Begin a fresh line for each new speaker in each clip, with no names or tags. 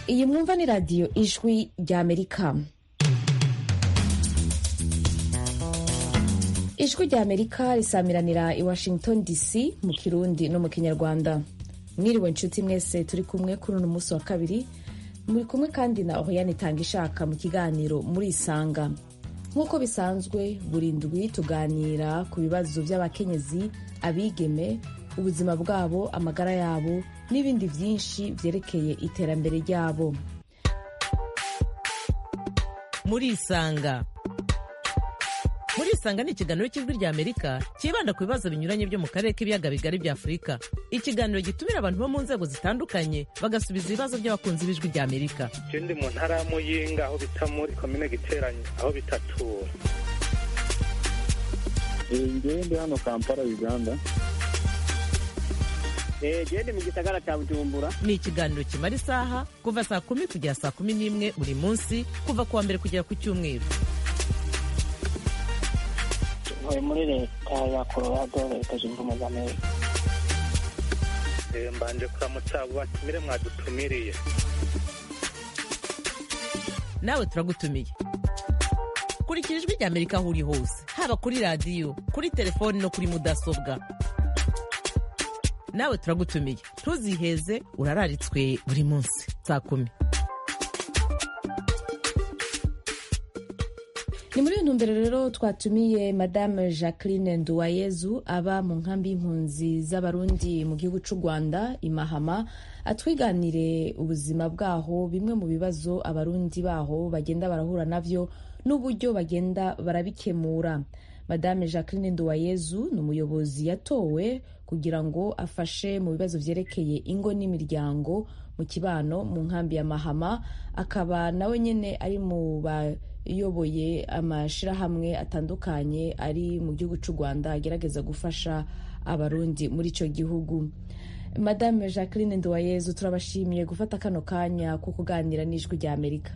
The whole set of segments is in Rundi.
iyi mwumva ni radiyo ijwi ry'amerika ijwi ry'amerika risamiranira i washington dc mu kirundi no mu kinyarwanda mwiriwe nshuti mwese turi kumwe kuri uno munsi wa kabiri muri kumwe kandi na oriane itanga ishaka mu kiganiro muri isanga nk'uko bisanzwe buri ndwi tuganira ku bibazo by'abakenyezi abigeme ubuzima bwabo amagara yabo n'ibindi byinshi byerekeye iterambere ryabo
muri isanga muri isanga ni ikiganiro cy'ijwi rya amerika cyibanda ku bibazo binyuranye byo mu karere k'ibiyaga bigari bya afurika ikiganiro gitumira abantu bo mu nzego zitandukanye bagasubiza ibibazo by'abakunzi b'ijwi rya amerika
je ndi mu ntara ya muyinga aho bita muri komine giteranye aho bitatura
ngewe ndi hano kampala uganda
gende mu gisagara cya bujumbura
ni ikiganiro kimara isaha kuva saa kumi kugera saa kumi n'imwe buri munsi kuva ku wa mbere kugera ku cyumweru
ntuye muri leta ya colorado leta zunze ubumwe za amerika
Eh, mbanje kuramutsa abo batumire mwadutumiriye
nawe turagutumiye kurikira ijwi rya amerika aho uri hose haba kuri radiyo kuri telefoni no kuri mudasobwa nawe turagutumiye ntuziheze urararitswe buri munsi saa kumi
ni muri iyo ntumbero rero twatumiye madame jacqueline nduwayezu aba mu nkambi y'impunzi z'abarundi mu gihugu cy'u rwanda imahama atwiganire ubuzima bwaho bimwe mu bibazo abarundi baho bagenda barahura navyo n'uburyo bagenda barabikemura madame jacqueline nduwayezu ni umuyobozi yatowe kugira ngo afashe mu bibazo vyerekeye ingo n'imiryango mu kibano mu nkambi ya mahama akaba nawe nyene ari mu bayoboye amashirahamwe atandukanye ari mu gihugu cy'u rwanda agerageza gufasha abarundi muri ico gihugu madame jacqueline nduwayezu turabashimiye gufata kano kanya ko kuganira n'ijwi rya amerika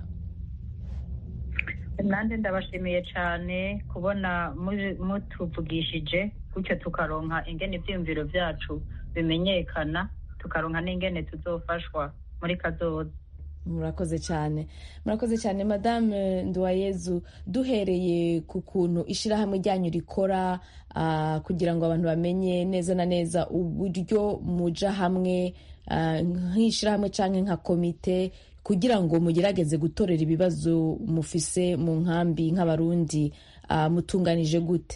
nanjye ndabashimiye cyane kubona muri- mutuvugishije gutyo tukaronka ingene ibyiyumviro byacu bimenyekana tukaronka n'ingene tuzofashwa muri kazoza
murakoze cyane murakoze cyane madame nduwayezu duhereye ku kuntu ishyirahamwe ryanyu rikora ah, kugira ngo abantu bamenye neza na neza uburyo muja hamwe ah, nk'ishyirahamwe cyangwa nka komite kugira ngo mugerageze gutorera ibibazo mufise mu nkambi nk'abarundi ah, mutunganije gute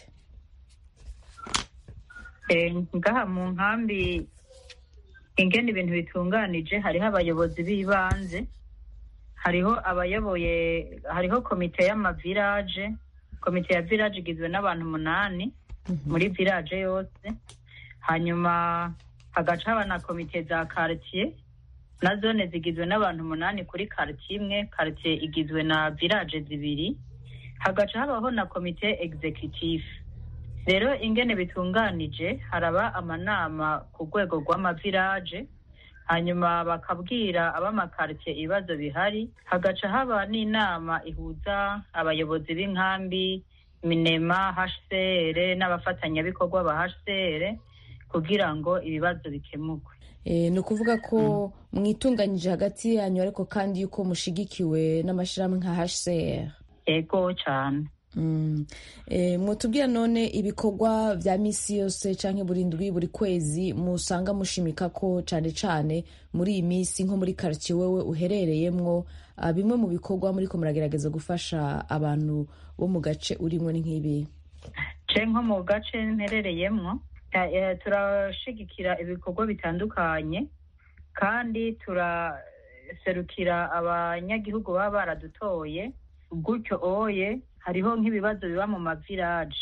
Eh, ngaha mu nkambi ingene ibintu bitunganije hariho abayobozi b'ibanze hariho abayoboye hariho komite y'amavirage komite ya village igizwe n'abantu umunani muri village yose hanyuma hagaca haba na komite za quartier na zone zigizwe n'abantu umunani kuri quartier imwe quartier igizwe na village zibiri hagaca habaho na komite executive rero ingene bitunganije haraba amanama ku rwego rw'amavirage hanyuma bakabwira ab'amakaritiye ibibazo bihari hagaca haba n'inama ihuza abayobozi b'inkambi minema hcr n'abafatanyabikorwa ba hcr kugira ngo ibibazo bikemurwe
Eh, ni ukuvuga ko mwitunganyije hagati yanyu ariko kandi yuko mushigikiwe n'amashyirahamwe nka hcr
ego cyane
Mm. Eh, mwotubwira none ibikorwa vya misi yose canke buri ndwi buri kwezi musanga mushimika ko cane cane muri iyi misi nko muri quartier wewe uherereyemwo ah, bimwe mu bikorwa muriko muragerageza gufasha abantu bo mu gace urimwo ni nk'ibi
ce nko mu gace mperereyemwo eh, eh, turashigikira ibikorwa bitandukanye kandi turaserukira abanyagihugu baba baradutoye gutyo oye hariho nk'ibibazo biba mu mavirage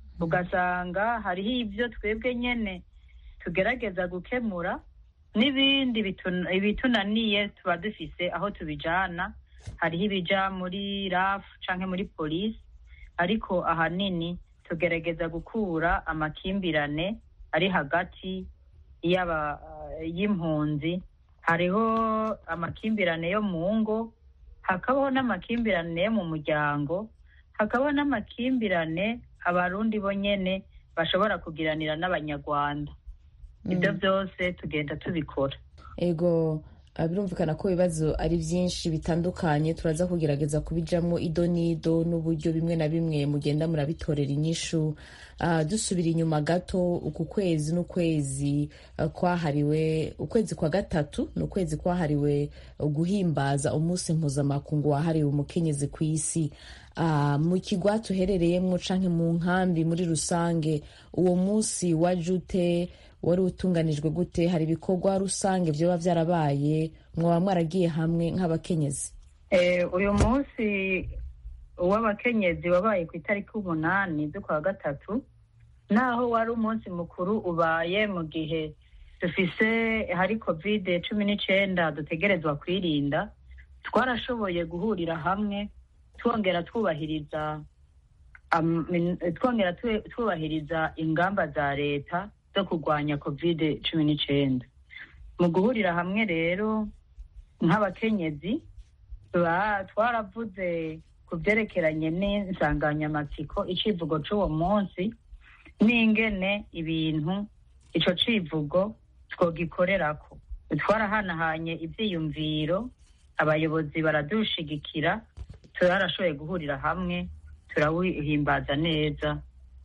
ugasanga hariho ibyo twebwe nyene tugerageza gukemura n'ibindi bitun- ibitunaniye tuba dufise aho tubijana hariho ibija muri raf canke muri polisi ariko ahanini tugerageza gukura amakimbirane ari hagati y'aba y'impunzi hariho amakimbirane yo mu ngo hakabaho n'amakimbirane yo mu muryango hakabaho n'amakimbirane abarundi bo nyene bashobora kugiranira n'abanyarwanda ibyo byose tugenda tubikora
ego Ah, birumvikana ko ibibazo ari byinshi bitandukanye turaza kugerageza kubijamo ido n'ido n'uburyo bimwe na bimwe mugenda murabitorera inyishu Ah, dusubira inyuma gato uku kwezi n'ukwezi ah, kwahariwe ukwezi kwa gatatu ni ukwezi kwahariwe guhimbaza umunsi mpuzamakungu wahariwe umukenyezi ku isi Ah, mu kigwa tuherereyemo canke mu nkambi muri rusange uwo munsi waje ute wari utunganijwe gute hari ibikorwa rusange vyoba vyarabaye mwaba mwaragiye hamwe nk'abakenyezi
Eh, uyu munsi uw'abakenyezi wabaye ku itariki umunani z'ukwa gatatu naho wari umunsi mukuru ubaye mu gihe dufise hari kovide cumi n'icenda dutegerezwa kwirinda twarashoboye guhurira hamwe twongera twubahiriza am- min- twongera tu- twubahiriza ingamba za leta zo kurwanya kovide cumi n'icenda mu guhurira hamwe rero nk'abakenyezi Ba- twaravuze ku byerekeranye n'insanganyamatsiko icivugo c'uwo munsi n'ingene ibintu ico civugo twogikorerako twarahanahanye ivyiyumviro abayobozi baradushigikira turarashoboye guhurira hamwe turawihimbaza neza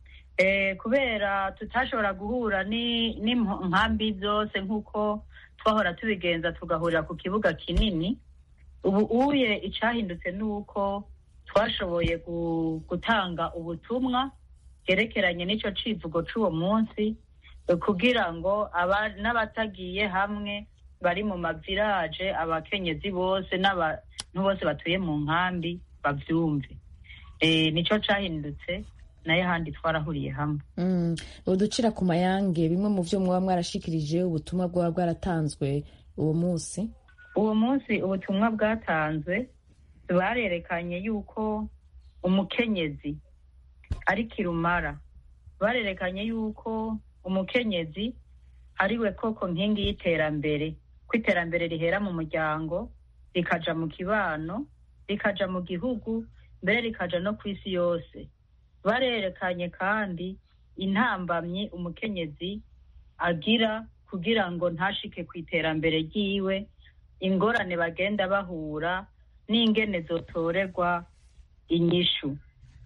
eh, kubera tutashobora guhura ni- n'inkambi zose nk'uko twahora tubigenza tugahurira ku kibuga kinini ubu uye icahindutse ni uko twashoboye gu- gutanga ubutumwa bwerekeranye n'ico civugo c'uwo munsi eh, kugira ngo aba- n'abatagiye hamwe bari mu mavirage abakenyezi bose n'abantu bose batuye mu nkambi bavyumve Eh, nico cahindutse nayo ahandi twarahuriye hamwe
Mm, uducira ku mayange bimwe mu vyo mwaba mwarashikirije ubutumwa bwaba bwaratanzwe uwo munsi
uwo munsi ubutumwa bwatanzwe barerekanye yuko umukenyezi ari kirumara barerekanye yuko umukenyezi ari we koko nkingi y'iterambere ko iterambere rihera mu muryango rikaja mu kibano rikaja mu gihugu mbere rikaja no ku isi yose barerekanye kandi intambamyi umukenyezi agira kugira ngo ntashike ku iterambere ryiwe ingorane bagenda bahura n'ingene zotorerwa inyishu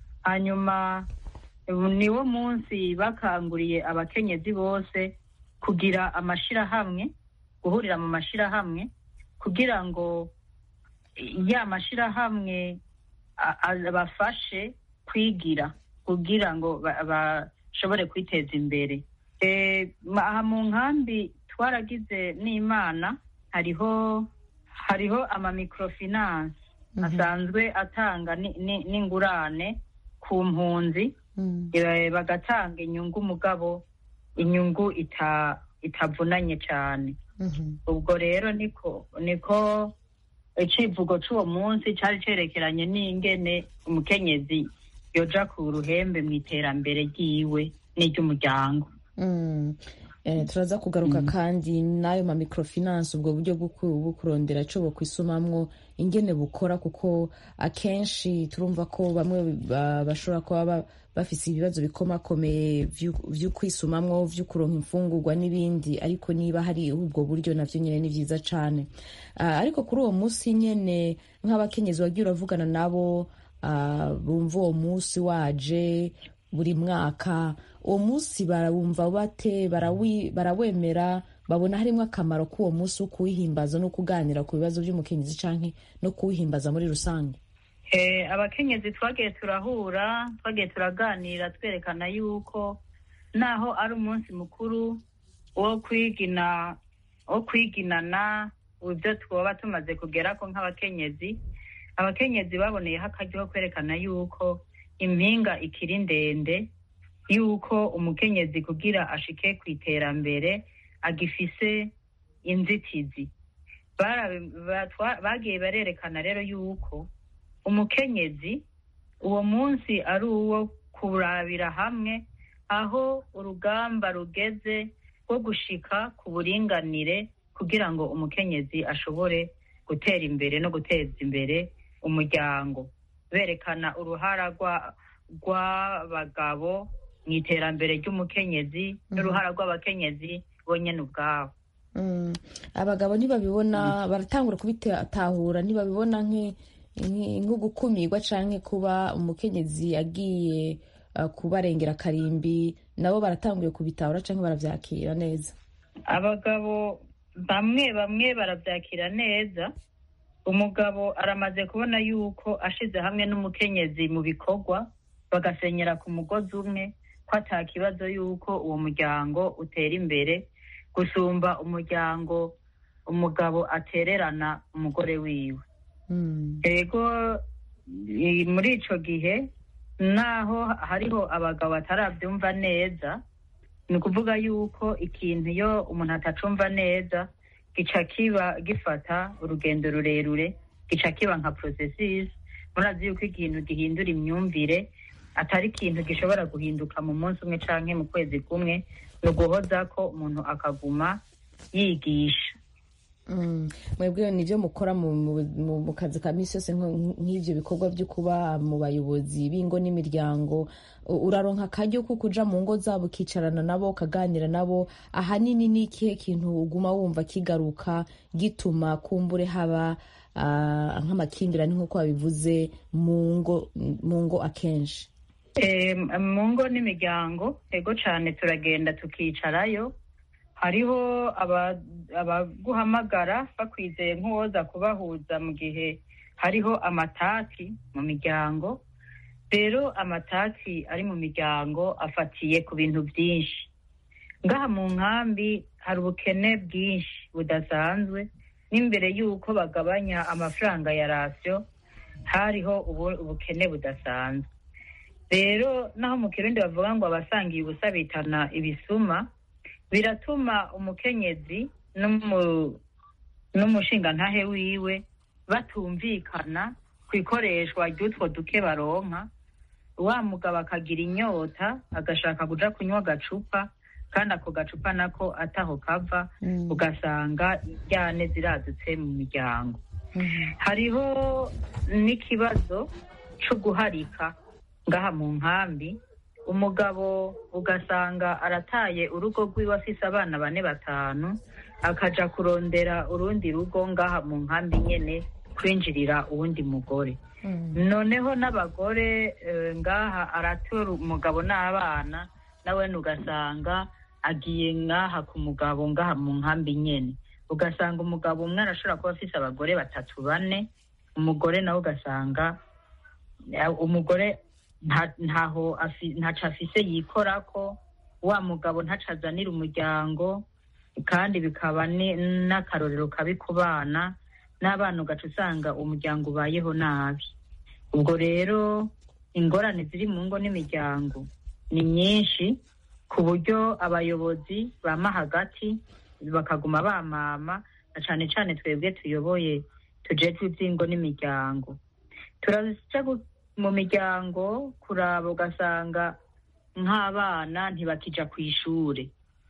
hanyuma ubu niwo munsi bakanguriye abakenyezi bose kugira amashirahamwe guhurira mu mashirahamwe kugira ngo ya mashirahamwe a- a- bafashe kwigira kugira ngo ba- bashobore kwiteza imbere Eh, ma- aha mu nkambi twaragize n'imana hariho hariho amamikrofinance
Mhm.
asanzwe atanga ni- ni- n'ingurane ku mpunzi
Mm.
eh, bagatanga inyungu mugabo inyungu ita itavunanye cyane
Mhm.
ubwo rero niko niko icivugo c'uwo munsi cari cerekeranye n'ingene umukenyezi yoja ku ruhembe mu iterambere ryiwe n'iry'umuryango
Mm. Eh, turaza kugaruka kandi n'ayo ma microfinance ubwo buryo bwo ku- bwo kurondera ico bokwisumamwo ingene bukora kuko akenshi turumva ko bamwe ba- bashobora kuba ba- bafise ibibazo bikomakomeye vyo- vyo kwisumamwo vyo kuronka imfungurwa n'ibindi ariko niba hari ubwo buryo navyo nyene ni vyiza cane Ah, ariko kuri uwo munsi nyene nk'abakenyezi wagiye uravugana nabo ah, bumva uwo munsi waje buri mwaka uwo munsi barawumva bate barawi- barawemera babona harimo akamaro k'uwo munsi wo kuwihimbaza no kuganira ku bibazo by'umukenyezi canke no kuwihimbaza muri rusange
Eh, abakenyezi twagiye turahura twagiye turaganira twerekana yuko naho ari umunsi mukuru wo kwigina wo kwiginana ibyo twoba tumaze kugerako nk'abakenyezi abakenyezi baboneyeho akaryo ko kwerekana yuko impinga ikiri ndende yuko umukenyezi kugira ashike ku iterambere agifise inzitizi Bara- ba- twa- bagiye barerekana rero yuko umukenyezi uwo munsi ari uwo kurabira hamwe aho urugamba rugeze rwo gushika ku buringanire kugira ngo umukenyezi ashobore gutera imbere no guteza imbere umuryango berekana uruhara rwa- rw'abagabo mu iterambere ry'umukenyezi n'uruhara rw'abakenyezi bonyene ubwabo
Mm. abagabo ntibabibona baratangura kubitahura ntibabibona nk'i- nk'i- nko gukumirwa canke kuba umukenyezi agiye uh, kubarengera karimbi nabo baratanguye kubitahura canke baravyakira neza
abagabo bamwe bamwe barabyakira neza umugabo aramaze kubona yuko ashize hamwe n'umukenyezi mu bikorwa bagasenyera ku mugozi umwe ko ata kibazo yuko uwo muryango utera imbere gusumba umuryango umugabo atererana umugore wiwe
Mm.
ego i- muri ico gihe naho hariho abagabo batarabyumva neza ni ukuvuga yuko ikintu iyo umuntu atacumva neza gica kiba gifata urugendo rurerure gica kiba nka processus murazi yuko ikintu gihindura imyumvire atari ikintu gishobora guhinduka mu munsi umwe canke mu kwezi kumwe ni uguhoza ko umuntu akaguma yigisha
Mm. mwebwe nivyo mukora mu, mu, mu, mu kazi ka misi yose nko- nk'ivyo bikorwa vyo kuba mu bayobozi b'ingo n'imiryango U- uraronka akaryo ko kuja mu ngo zabo ukicarana nabo ukaganira nabo ahanini ni ikihe kintu uguma wumva kigaruka gituma kumbure haba ah, nk'amakimbirane nk'uko wabivuze mu ngo mu ngo akenshi
Eh, mu ngo n'imiryango ego cane turagenda tukicarayo hariho aba- abaguhamagara bakwizeye nk'uwoza kubahuza mu gihe hariho amatati mu miryango rero amatati ari mu miryango afatiye ku bintu byinshi ngaha mu nkambi hari ubukene bwinshi budasanzwe n'imbere y'uko bagabanya amafaranga ya rasiyo hariho ubu- ubukene budasanzwe rero naho mu kirundi bavuga ngo abasangiye ubusa bitana ibisuma biratuma umukenyezi n'umu- n'umushingantahe wiwe batumvikana ku ikoreshwa ry'utwo duke baronka wa mugabo akagira inyota agashaka kuja kunywa agacupa kandi ako gacupa nako ataho kava ugasanga injyane ziradutse mu miryango hariho n'ikibazo co guharika ngaha mu nkambi umugabo ugasanga arataye urugo rwiwe afise abana bane batanu akaja kurondera urundi rugo ngaha mu nkambi nyene kwinjirira uwundi mugore noneho n'abagore eh, ngaha aratora umugabo n'abana nawe ugasanga agiye ngaha ku mugabo ngaha mu nkambi nyene ugasanga umugabo umwe arashobora kuba afise abagore batatu bane umugore nawe ugasanga eh, umugore nta- ntaho afi- ntaco afise yikorako wa mugabo ntaco azanira umuryango kandi bikaba ni- n'akarorero kabi ku bana n'abana ugaca usanga umuryango ubayeho nabi ubwo rero ingorane ziri mu ngo n'imiryango ni nyinshi ku buryo abayobozi bama hagati bakaguma bamama na cane cane twebwe tuyoboye tujejwe ivy'ingo n'imiryango turaja gu- mu miryango kuraba ugasanga nk'abana ntibakija ku ishure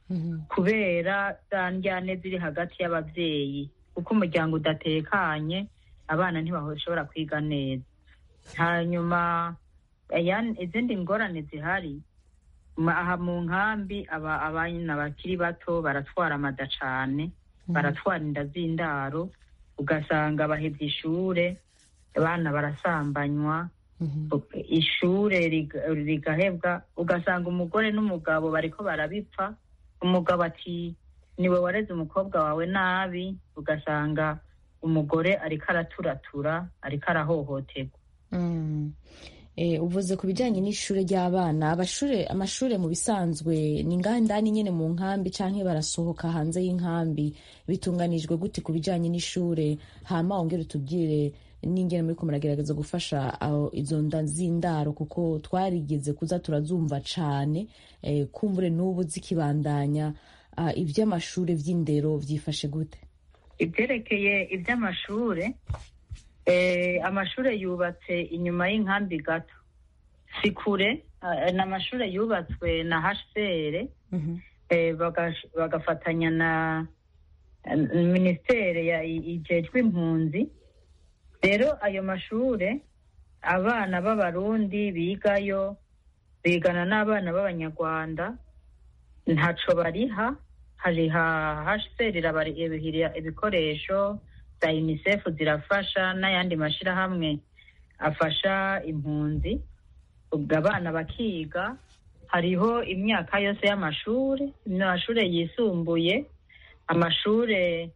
kubera za njyane ziri hagati y'abavyeyi kuko umuryango udatekanye abana ntibashobora kwiga neza hanyuma ayan- izindi ngorane zihari ma- aha mu nkambi aba- abana bakiri bato baratwara amada cane baratwara inda z'indaro ugasanga bahevye ishure abana barasambanywa ishure riga- rigahebwa ugasanga umugore n'umugabo bariko barabipfa umugabo ati niwe wareze umukobwa wawe nabi ugasanga umugore ariko araturatura ariko arahohoterwa
Mm. Eh, uvuze ku bijyanye n'ishure ry'abana abashure amashure mu bisanzwe ni ngaha indani nyene mu nkambi canke barasohoka hanze y'inkambi bitunganijwe gute ku bijyanye n'ishure hama wongere utubwire n'ingene muriko muragerageza gufasha aho izo nda z'indaro kuko twarigeze kuza turazumva cane eh, kumbure n'ubu zikibandanya ah, ivy'amashure vy'indero vyifashe gute
ivyerekeye ivy'amashure eh, amashure yubatse inyuma y'inkambi gato si kure eh, ni amashure yubatswe na hcr eh, bagash- bagafatanya na eh, minisiteri ya- ijejwe impunzi rero ayo mashure abana b'abarundi bigayo bigana n'abana b'abanyarwanda ntaco bariha hari hcr irabarihira ibikoresho za unicef zirafasha n'ayandi mashyirahamwe afasha impunzi ubwo abana bakiga hariho imyaka yose y'amashuri amashuri yisumbuye amashuri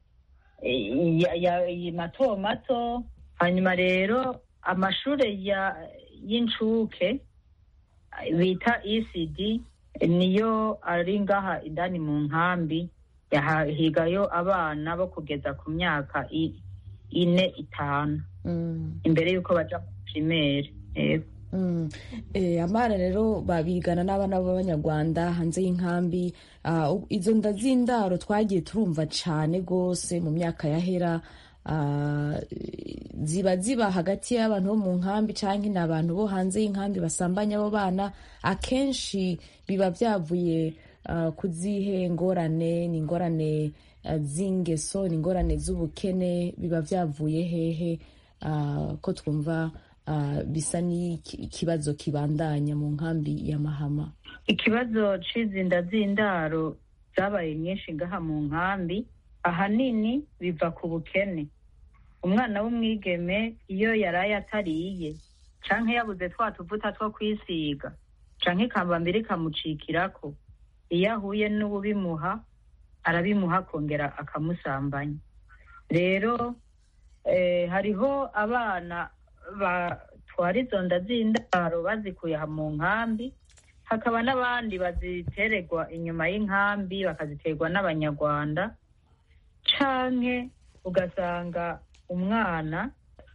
mato mato hanyuma rero amashuri y'incuke bita ecd niyo ari ngaha indani mu nkambi higayo abana bo kugeza ku myaka ine itanu imbere y'uko baja mu primere
amara rero babigana n'abana b'abanyarwanda hanze y'inkambi izo nda z'indaro twagiye turumva cyane rwose mu myaka yahera ziba ziba hagati y'abantu bo mu nkambi cyangwa ni abantu bo hanze y'inkambi basambanya abo bana akenshi biba byavuye ku zihe ngorane ni ingorane z'ingeso ni ingorane z'ubukene biba byavuye hehe ko twumva bisa n'ikibazo kibandanya mu nkambi ya mahama
ikibazo cy'izinda z'indaro zabaye nyinshi ngaha mu nkambi ahanini biva ku bukene umwana w'umwigeme iyo yaraye atariye canke yabuze twa tuvuta two kwisiga canke ikambambiri ikamucikirako iyo ahuye n'ububimuha arabimuha akongera akamusambanya rero hariho abana batwara izo nda z'indaro bazikuye aha mu nkambi hakaba n'abandi bazitererwa inyuma y'inkambi bakaziterwa n'abanyarwanda canke ugasanga umwana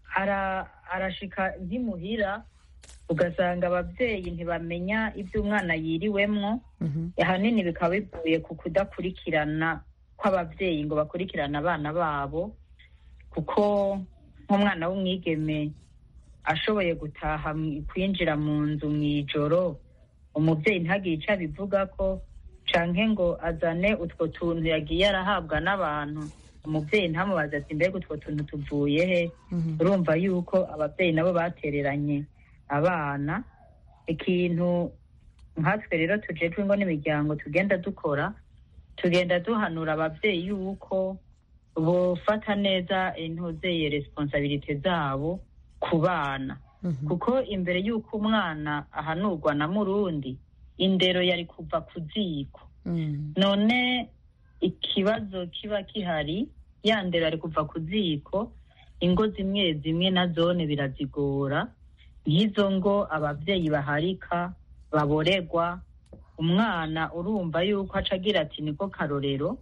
arashika ntimuhira ugasanga ababyeyi ntibamenya ibyo umwana yiriwemwo ahanini bikaba bivuye ku kudakurikirana kw'ababyeyi ngo bakurikirane abana babo kuko nk'umwana w'umwigeme ashoboye gutaha kwinjira mu nzu mu ijoro umubyeyi ntagire icyo abivuga ko canke ngo azane utwo tuntu yagiye arahabwa n'abantu umubyeyi ntamubaze ati mbega utwo tuntu tuvuye he urumva yuko ababyeyi nabo batereranye abana ikintu nkatwe rero tujejwe ngo n'imiryango tugenda dukora tugenda duhanura ababyeyi yuko bofata neza intuzeye responsabilite zabo ku bana kuko imbere y'uko umwana ahanurwa na murundi indero yari kuva ku ziko none ikibazo kiba gihari ya ndero yari kuva ku ziko ingo zimwe zimwe na zone birazigora nk'izo ngo ababyeyi baharika baboregwa umwana urumva yuko aca agira ati niko karorero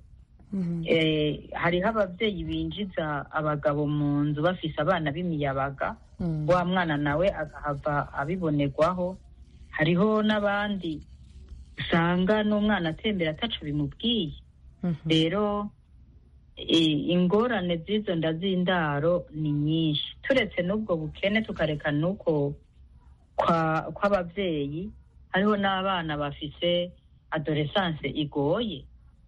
hariho ababyeyi binjiza abagabo mu nzu bafise abana b'imiyabaga wa mwana nawe agahava abibonerwaho hariho n'abandi usanga n'umwana atembera ataco bimubwiye rero ingorane z'izo nda z'indaro ni nyinshi turetse n'ubwo bukene tukareka n'uko kw'ababyeyi hariho n'abana bafise adoresanse igoye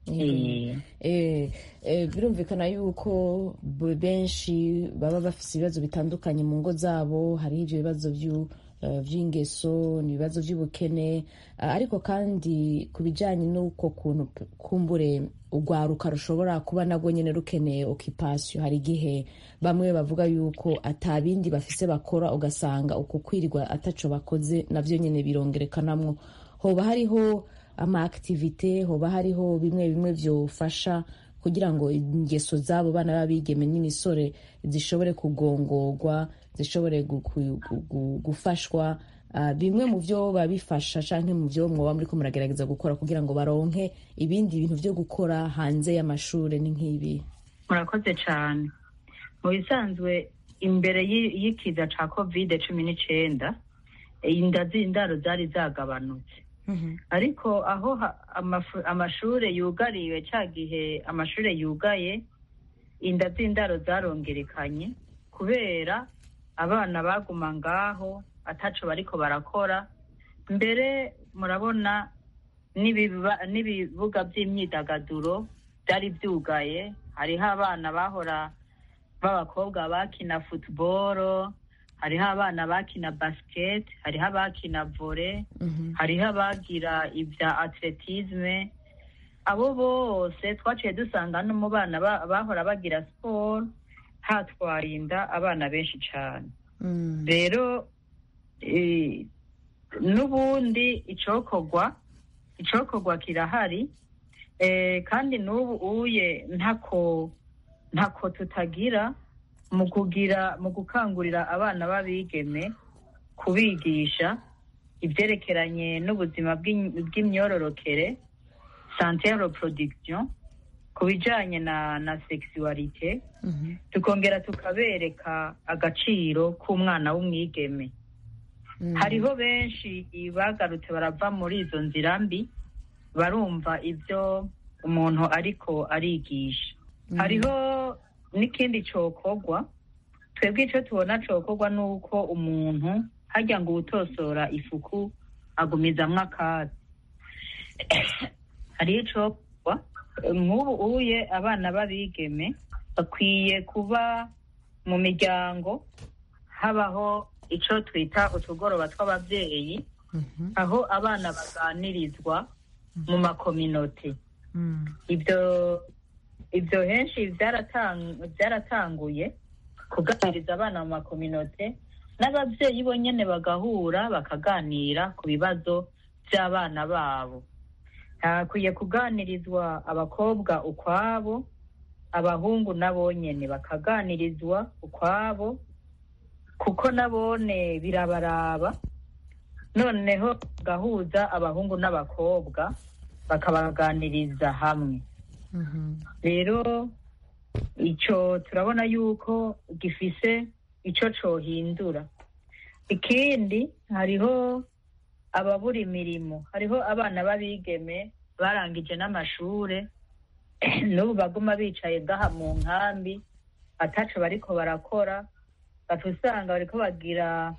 birumvikana yuko benshi baba bafite ibibazo bitandukanye mu ngo zabo hariho ibyo bibazo by'ingeso ni ibibazo by'ubukene ariko kandi ku bijyanye n'uko kuntu kumbure urwaruka rushobora kuba nabwo nyine rukeneye okipasiyo hari igihe bamwe bavuga yuko atabindi bafise bakora ugasanga uku kwirirwa ataco bakoze nabyo nyine birongerekanamwo hoba hariho ama activite hoba hariho bimwe bimwe byofasha kugira ngo ingeso z'abo bana b'abigeme n'imisore zishobore kugongorwa zishobore gufashwa bimwe mu byo babifasha cyangwa mu byo mwoba muri ko muragerageza gukora kugira ngo baronke ibindi bintu byo gukora hanze y'amashuri ni nk'ibi
murakoze cyane mu bisanzwe imbere y'ikiza cya kovide cumi n'icyenda inda z'indaro zari zagabanutse ariko aho amashuri yugariwe cya gihe amashuri yugaye inda z'indaro zarongerekanye kubera abana baguma ngaho ataco bariko barakora mbere murabona n'ibibuga by'imyidagaduro byari byugaye hariho abana bahora b'abakobwa bakina futuboro hariho abana bakina basiketi hariho abakina vore hariho abagira ibya atletisme abo bose twaciye dusanga no mu bana ba- bahora bagira siporo hatwaye inda abana benshi cyane
Mm.
rero eh, n'ubundi icokorwa icokorwa kirahari eh, kandi n'ubu uye ntako ntako tutagira mu kugira mu gukangurira abana b'abigeme kubigisha ibyerekeranye n'ubuzima bw'im- bw'imyororokere sante ya reproduction ku bijanye na na sexualité
Mhm.
tukongera tukabereka agaciro k'umwana w'umwigeme
Mm.
hariho benshi bagarutse barava muri izo nzira mbi barumva ibyo umuntu ariko arigisha
Mm.
hariho n'ikindi cokorwa twebwe icyo tubona cokorwa ni uko umuntu hajya ngo uwutosora ifuku agumizamwo akatsi hariho icokorwa nk'ubu uye abana b'abigeme bakwiye kuba mu miryango habaho icyo twita utugoroba tw'ababyeyi
Mhm.
aho abana baganirizwa mu makominote
Mm.
ibyo ibyo henshi byaratang- byaratanguye kuganiriza abana mu makominote n'ababyeyi bonyine bagahura bakaganira ku bibazo by'abana babo hakwiye kuganirizwa abakobwa ukwabo abahungu nabonyene bakaganirizwa ukwabo kuko nabone birabaraba noneho gahuza abahungu n'abakobwa bakabaganiriza hamwe
Mhm.
rero icyo turabona yuko gifise icyo cohindura ikindi hariho ababura imirimo hariho abana b'abigeme barangije n'amashure n'ubu baguma bicaye gaha mu nkambi ataco bariko barakora baca usanga bariko bagira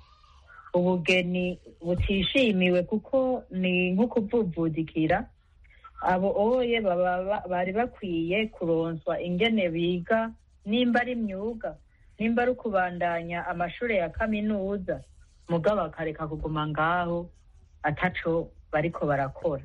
ubugeni butishimiwe kuko ni nko kuvuvudikira abo oye baba ba- bari bakwiye kuronswa ingene biga nimba ari imyuga nimba ari ukubandanya amashuri ya kaminuza mugabo bakareka kuguma ngaho ataco bariko barakora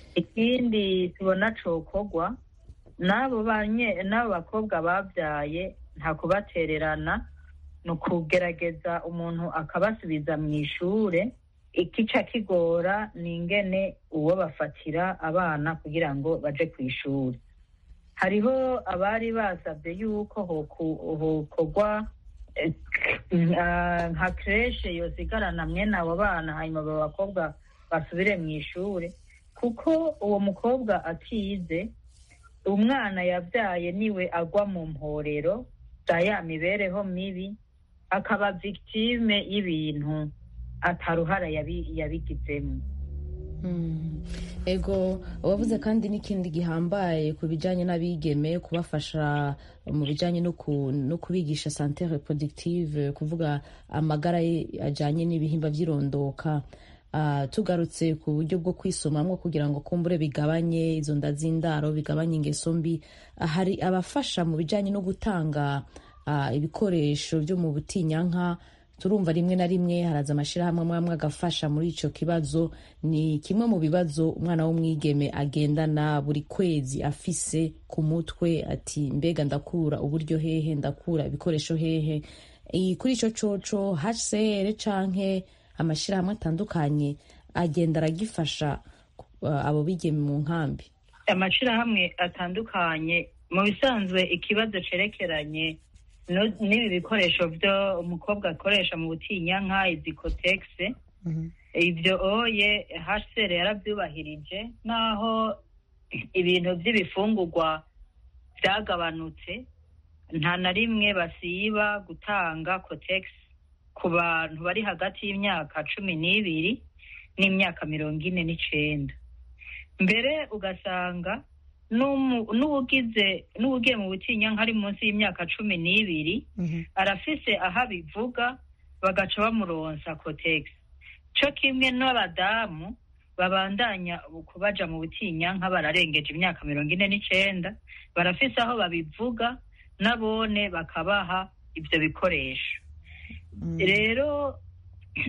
ikindi tubona cokorwa n'abo banye n'abo bakobwa babyaye nta kubatererana ni ukugerageza umuntu akabasubiza mu ishure ikica kigora ni ingene uwo bafatira abana kugira ngo baje ku ishuri hariho abari basabye yuko hoku- hokorwa eh, nka- nka kreshe yosigarana mwene abo bana hanyuma abo bakobwa basubire mu ishuri kuko uwo mukobwa atize umwana yabyaye niwe agwa mu mporero za ya mibereho mibi akaba victime y'ibintu ataruhara yabi- yabigizemo
Mm. ego wavuze kandi n'ikindi gihambaye ku bijyanye n'abigeme kubafasha mu bijyanye no ku- no kubigisha sante reproductive kuvuga amagara ye ajyanye n'ibihimba by'irondoka Ah, tugarutse ku buryo bwo kwisomamwo kugira ngo kumbure bigabanye izo nda z'indaro bigabanye ingeso mbi Ah, hari abafasha mu bijyanye no gutanga ah, ibikoresho byo mu butinyanka turumva rimwe na rimwe haraza amashyirahamwe amwe amwe agafasha muri icyo kibazo ni kimwe mu bibazo umwana w'umwigeme agendana buri kwezi afise ku mutwe ati mbega ndakura uburyo hehe ndakura ibikoresho hehe Eh, kuri icyo coco hcr canke amashyirahamwe atandukanye agenda aragifasha uh, abo bigeme mu nkambi
amashirahamwe atandukanye mu bisanzwe ikibazo cerekeranye no- n'ibi bikoresho byo umukobwa akoresha mu butinyanka izikotegise ibyo oye hcr yarabyubahirije naho ibintu by'ibifungurwa byagabanutse nta na rimwe basiba gutanga cotex ku bantu bari hagati y'imyaka cumi n'ibiri n'imyaka mirongo ine n'icenda mbere ugasanga n'umu- n'uwugize n'uwugiye mu butinyanka ari munsi y'imyaka cumi n'ibiri arafise aho abivuga bagaca bamuronsa cotex co kimwe n'abadamu babandanya kubaja mu butinyanka bararengeje imyaka mirongo ine n'icenda barafise aho babivuga nabone bakabaha ivyo bikoresho rero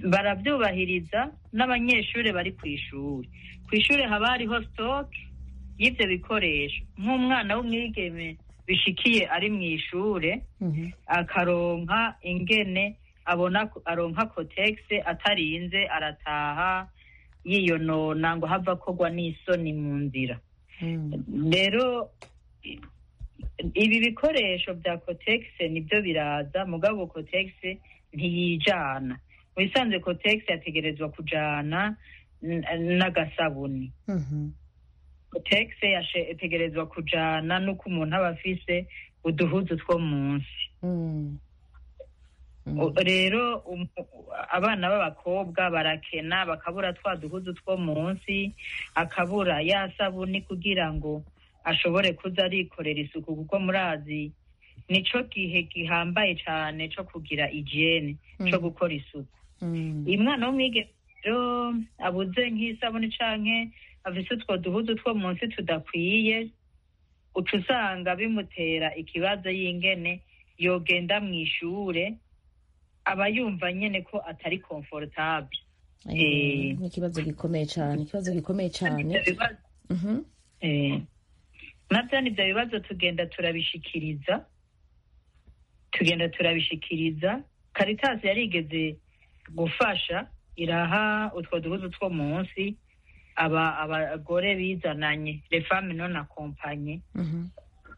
barabyubahiriza n'abanyeshuri bari ku ishuri ku ishuri haba hariho stock y'ibyo bikoresho nk'umwana w'umwigeme bishikiye ari mu ishure
Mhm.
akaronka ingene abona aronka kotegisi atarinze arataha yiyonona ngo hava kogwa n'isoni mu nzira
Mm.
rero i- ibi bikoresho bya kotegisi nibyo biraza mugabo kotegisi ntiyijana mu bisanzwe kotegisi yategerezwa kujana n- n'agasabuni
Mhm.
kotegisi yategerezwa kujana n'uko umuntu aba afise uduhuzu two munsi
Mm. Mm.
O- rero um- abana b'abakobwa barakena bakabura twa duhuzu two munsi akabura ya sabuni kugira ngo ashobore kuza arikorera isuku kuko murazi nico gihe gihambaye cane co kugira igiene co
Mm.
gukora isuku
Mm.
uyu mwana w'umwigeme rero abuze nk'isabuni canke afise utwo duhuzu two munsi tudakwiye uca usanga bimutera ikibazo y'ingene yogenda mu ishure aba yumva nyene ko atari comfortable
Eh,
Eh.
ni ikibazo gikomeye cyane ikibazo gikomeye cyane
Ivyo bibazo
Mhm.
Eh, navyo ni ivyo bibazo tugenda turabishikiriza tugenda turabishikiriza karitasi yarigeze gufasha iraha utwo duhuzu two munsi aba abagore bizananye les femmes non accompagnées
Mhm.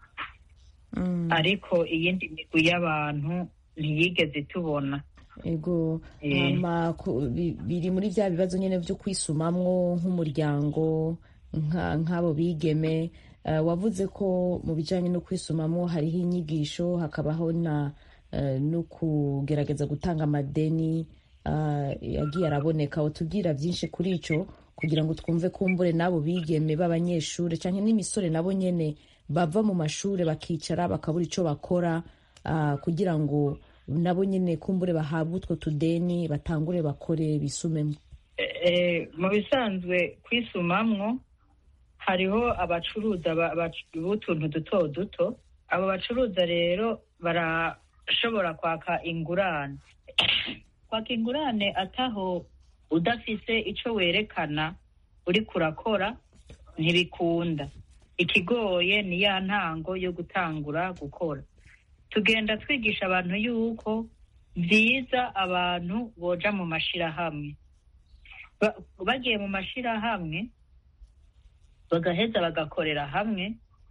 Mm.
ariko iyindi migwi y'abantu ntiyigeze tubona
ego
Eh.
hama ku- bi- biri muri bya bibazo nyine byo kwisumamwo nk'umuryango nka- nk'abo bigeme Eh, wavuze ko mu bijyanye no kwisumamwo hariho inyigisho hakabaho na eh, no kugerageza gutanga amadeni ah, yagiye araboneka utubwira byinshi kuri icyo kugira ngo twumve kumbure n'abo bigeme b'abanyeshuri cyangwa n'imisore nabo nyine bava mu mashuri bakicara bakabura icyo bakora ah, kugira ngo nabo nyine kumbure bahabwe utwo tudeni batangure bakore bisumemo
Eh, mu bisanzwe kwisumamwo hariho abacuruza ba- bac- b'utuntu duto duto abo bacuruza rero barashobora kwaka ingurane kwaka ingurane ataho udafise ico werekana uriko urakora ntibikunda ikigoye ni ya ntango yo gutangura gukora tugenda twigisha abantu yuko byiza abantu boja mu mashirahamwe Ba- bagiye mu mashirahamwe bagaheza bagakorera hamwe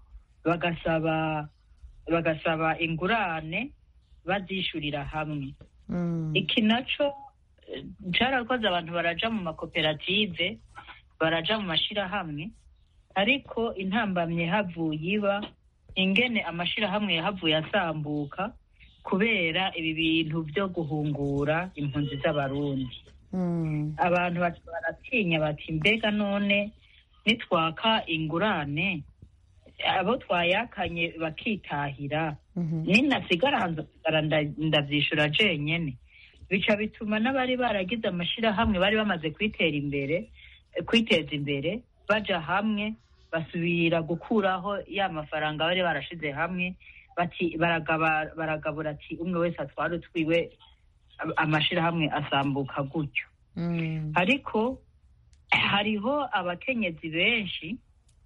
bagasaba bagasaba ingurane bazishurira hamwe
Mm.
iki naco eh, carakoze abantu baraja mu makoperative baraja mu mashirahamwe ariko intambamye havuye iba ingene amashirahamwe yahavuye asambuka kubera ibi bintu vyo guhungura impunzi z'abarundi
Mm.
abantu bati baratinya bati mbega none nitwaka ingurane abo twayakanye bakitahira
Mhm.
ninasigara nzasigara nda- ndavyishura jenyene bica bituma n'abari baragize amashirahamwe bari bamaze kwitera imbere eh, kwiteza imbere baja hamwe basubira gukuraho ya mafaranga bari barashize hamwe bati baragaba baragabura ati umwe wese atwara utwiwe am- amashirahamwe asambuka gutyo
Mm.
ariko hariho abakenyezi benshi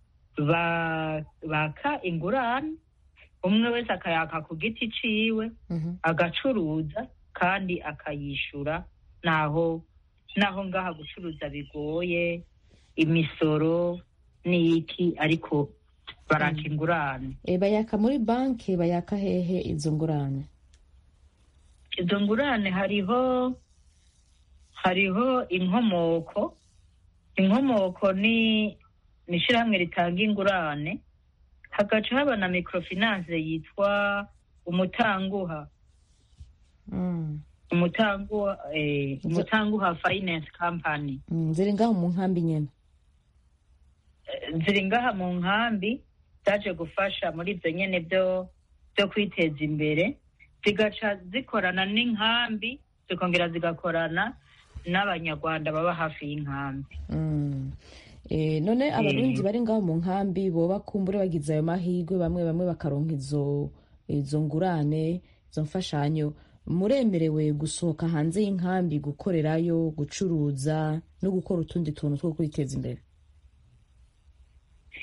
ba- baka ingurane umwe wese akayaka ku giti ciwe
Mhm.
agacuruza kandi akayishura naho naho ngaha gucuruza bigoye imisoro n'iki ariko baraka ingurane
Eh, bayaka muri banki bayaka hehe izo ngurane
izo ngurane hariho hariho inkomoko inkomoko ni ni ishyirahamwe ritanga ingurane hagaca haba na microfinance yitwa umutanguha
Mm.
umutanguha eh,
Izo-
umutanguha finance company
Mm. ziri ngaho mu nkambi nyene
Eh, ziri ngaha mu nkambi zaje gufasha muri ibyo nyene byo byo kwiteza imbere zigaca zikorana n'inkambi zikongera zigakorana n'abanyarwanda baba hafi y'inkambi
Mm. Eh, none abarundi bari ngaho mu nkambi boba kumbure bagize ayo mahirwe bamwe bamwe bakaronka izo izo ngurane izo mfashanyo muremerewe gusohoka hanze y'inkambi gukorerayo gucuruza no gukora utundi tuntu two kwiteza imbere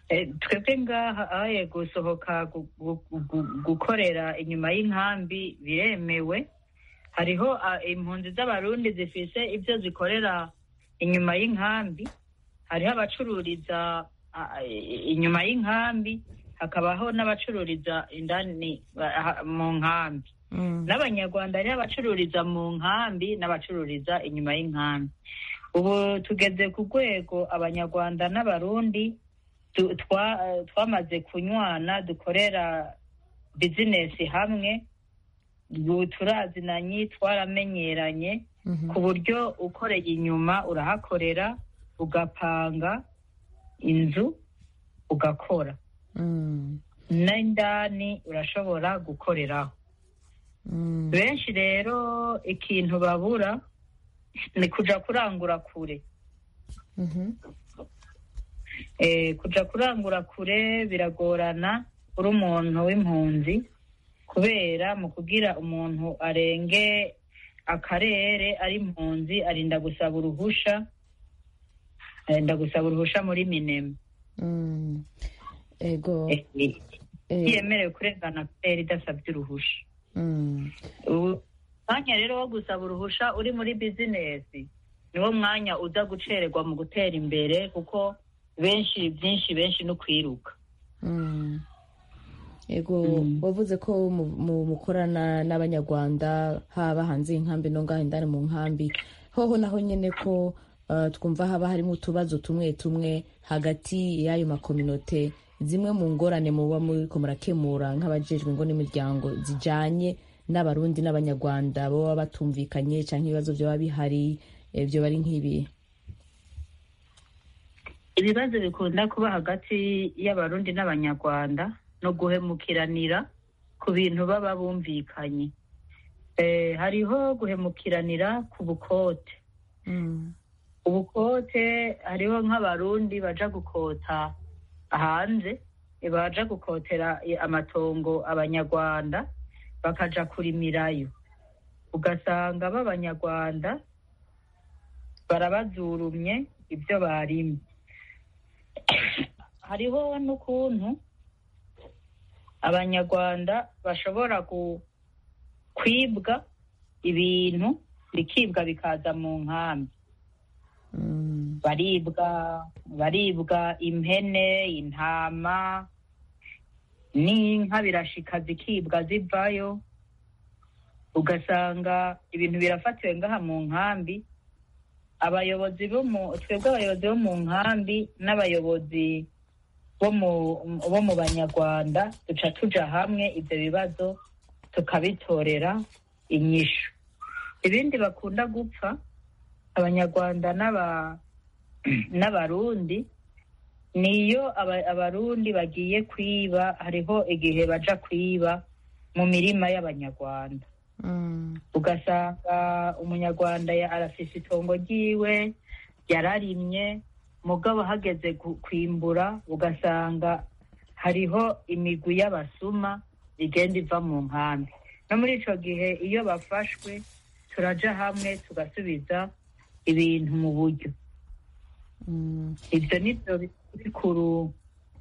Eh, twebwe ngaha aye gusohoka gu- gu- gu- gukorera inyuma y'inkambi biremewe hariho ah, impunzi z'abarundi zifise ibyo zikorera inyuma y'inkambi hariho abacururiza ah, i- inyuma y'inkambi hakabaho n'abacururiza indani ah, mu nkambi
Mm.
n'abanyarwanda hariho abacururiza mu nkambi n'abacururiza inyuma y'inkambi ubu tugeze ku rwego abanyarwanda n'abarundi tu- twa- eh, twamaze kunywana dukorera bizinesi hamwe ubu turazinanye twaramenyeranye
Mhm.
ku buryo ukoreye inyuma urahakorera ugapanga inzu ugakora
Mm.
n'indani urashobora gukoreraho
Mm.
benshi rero ikintu babura ni kuja kurangura kure
Mhm.
eh, kuja kurangura kure biragorana uri umuntu w'impunzi kubera mu kugira umuntu arenge akarere ari impunzi arinda gusaba uruhusha arinda gusaba uruhusha muri minema
Mm. ego
Eh, eh,
eh,
ntiyemerewe kurengana akarere idasabye uruhusha
mm.
ubu mwanya rero wo gusaba uruhusha uri muri bizinesi niwo mwanya uza gucererwa mu gutera imbere kuko benshi byinshi benshi no kwiruka
Mm. ego
Mm.
wavuze ko mu- mu- mukorana n'abanyarwanda haba hanze y'inkambi no ngaho indani mu nkambi hoho naho nyine ko uh, twumva haba harimo utubazo tumwe tumwe hagati y'ayo makominote zimwe mu ngorane muba muriko murakemura nk'abajejwe ngo n'imiryango zijanye n'abarundi n'abanyarwanda baba batumvikanye canke ibibazo vyoba bihari eh, vyoba ari nk'ibi
ibibazo bikunda kuba hagati y'abarundi n'abanyarwanda no guhemukiranira ku bintu baba bumvikanye eh, hariho guhemukiranira ku bukote
mm.
ubukote hariho nk'abarundi baja gukota hanze eh, baja gukotera eh, amatongo abanyarwanda bakaja kurimirayo ugasanga b'abanyarwanda barabazurumye ibyo barimye hariho n'ukuntu abanyarwanda bashobora ku- kwibwa ibintu bikibwa bikaza mu nkambi
Mm.
baribwa baribwa impene intama n'inka birashika zikibwa zivayo ugasanga ibintu birafatiwe ngaha mu nkambi abayobozi bo mu twebwe abayobozi bo mu nkambi n'abayobozi bo mu bo mu banyarwanda duca tuja hamwe ibyo bibazo tukabitorera inyishu ibindi bakunda gupfa abanyarwanda n'aba n'abarundi niyo aba- abarundi bagiye kwiba hariho igihe baja kwiba mu mirima y'abanyarwanda
Mm.
ugasanga umunyarwanda ya- arafise itongo ryiwe yararimye mugabo hageze gu- kwimbura ugasanga hariho imigwi y'abasuma igenda iva mu nkambi no muri ico gihe iyo bafashwe turaja hamwe tugasubiza ibintu mu buryo
Mm.
ibyo ni byo bikuru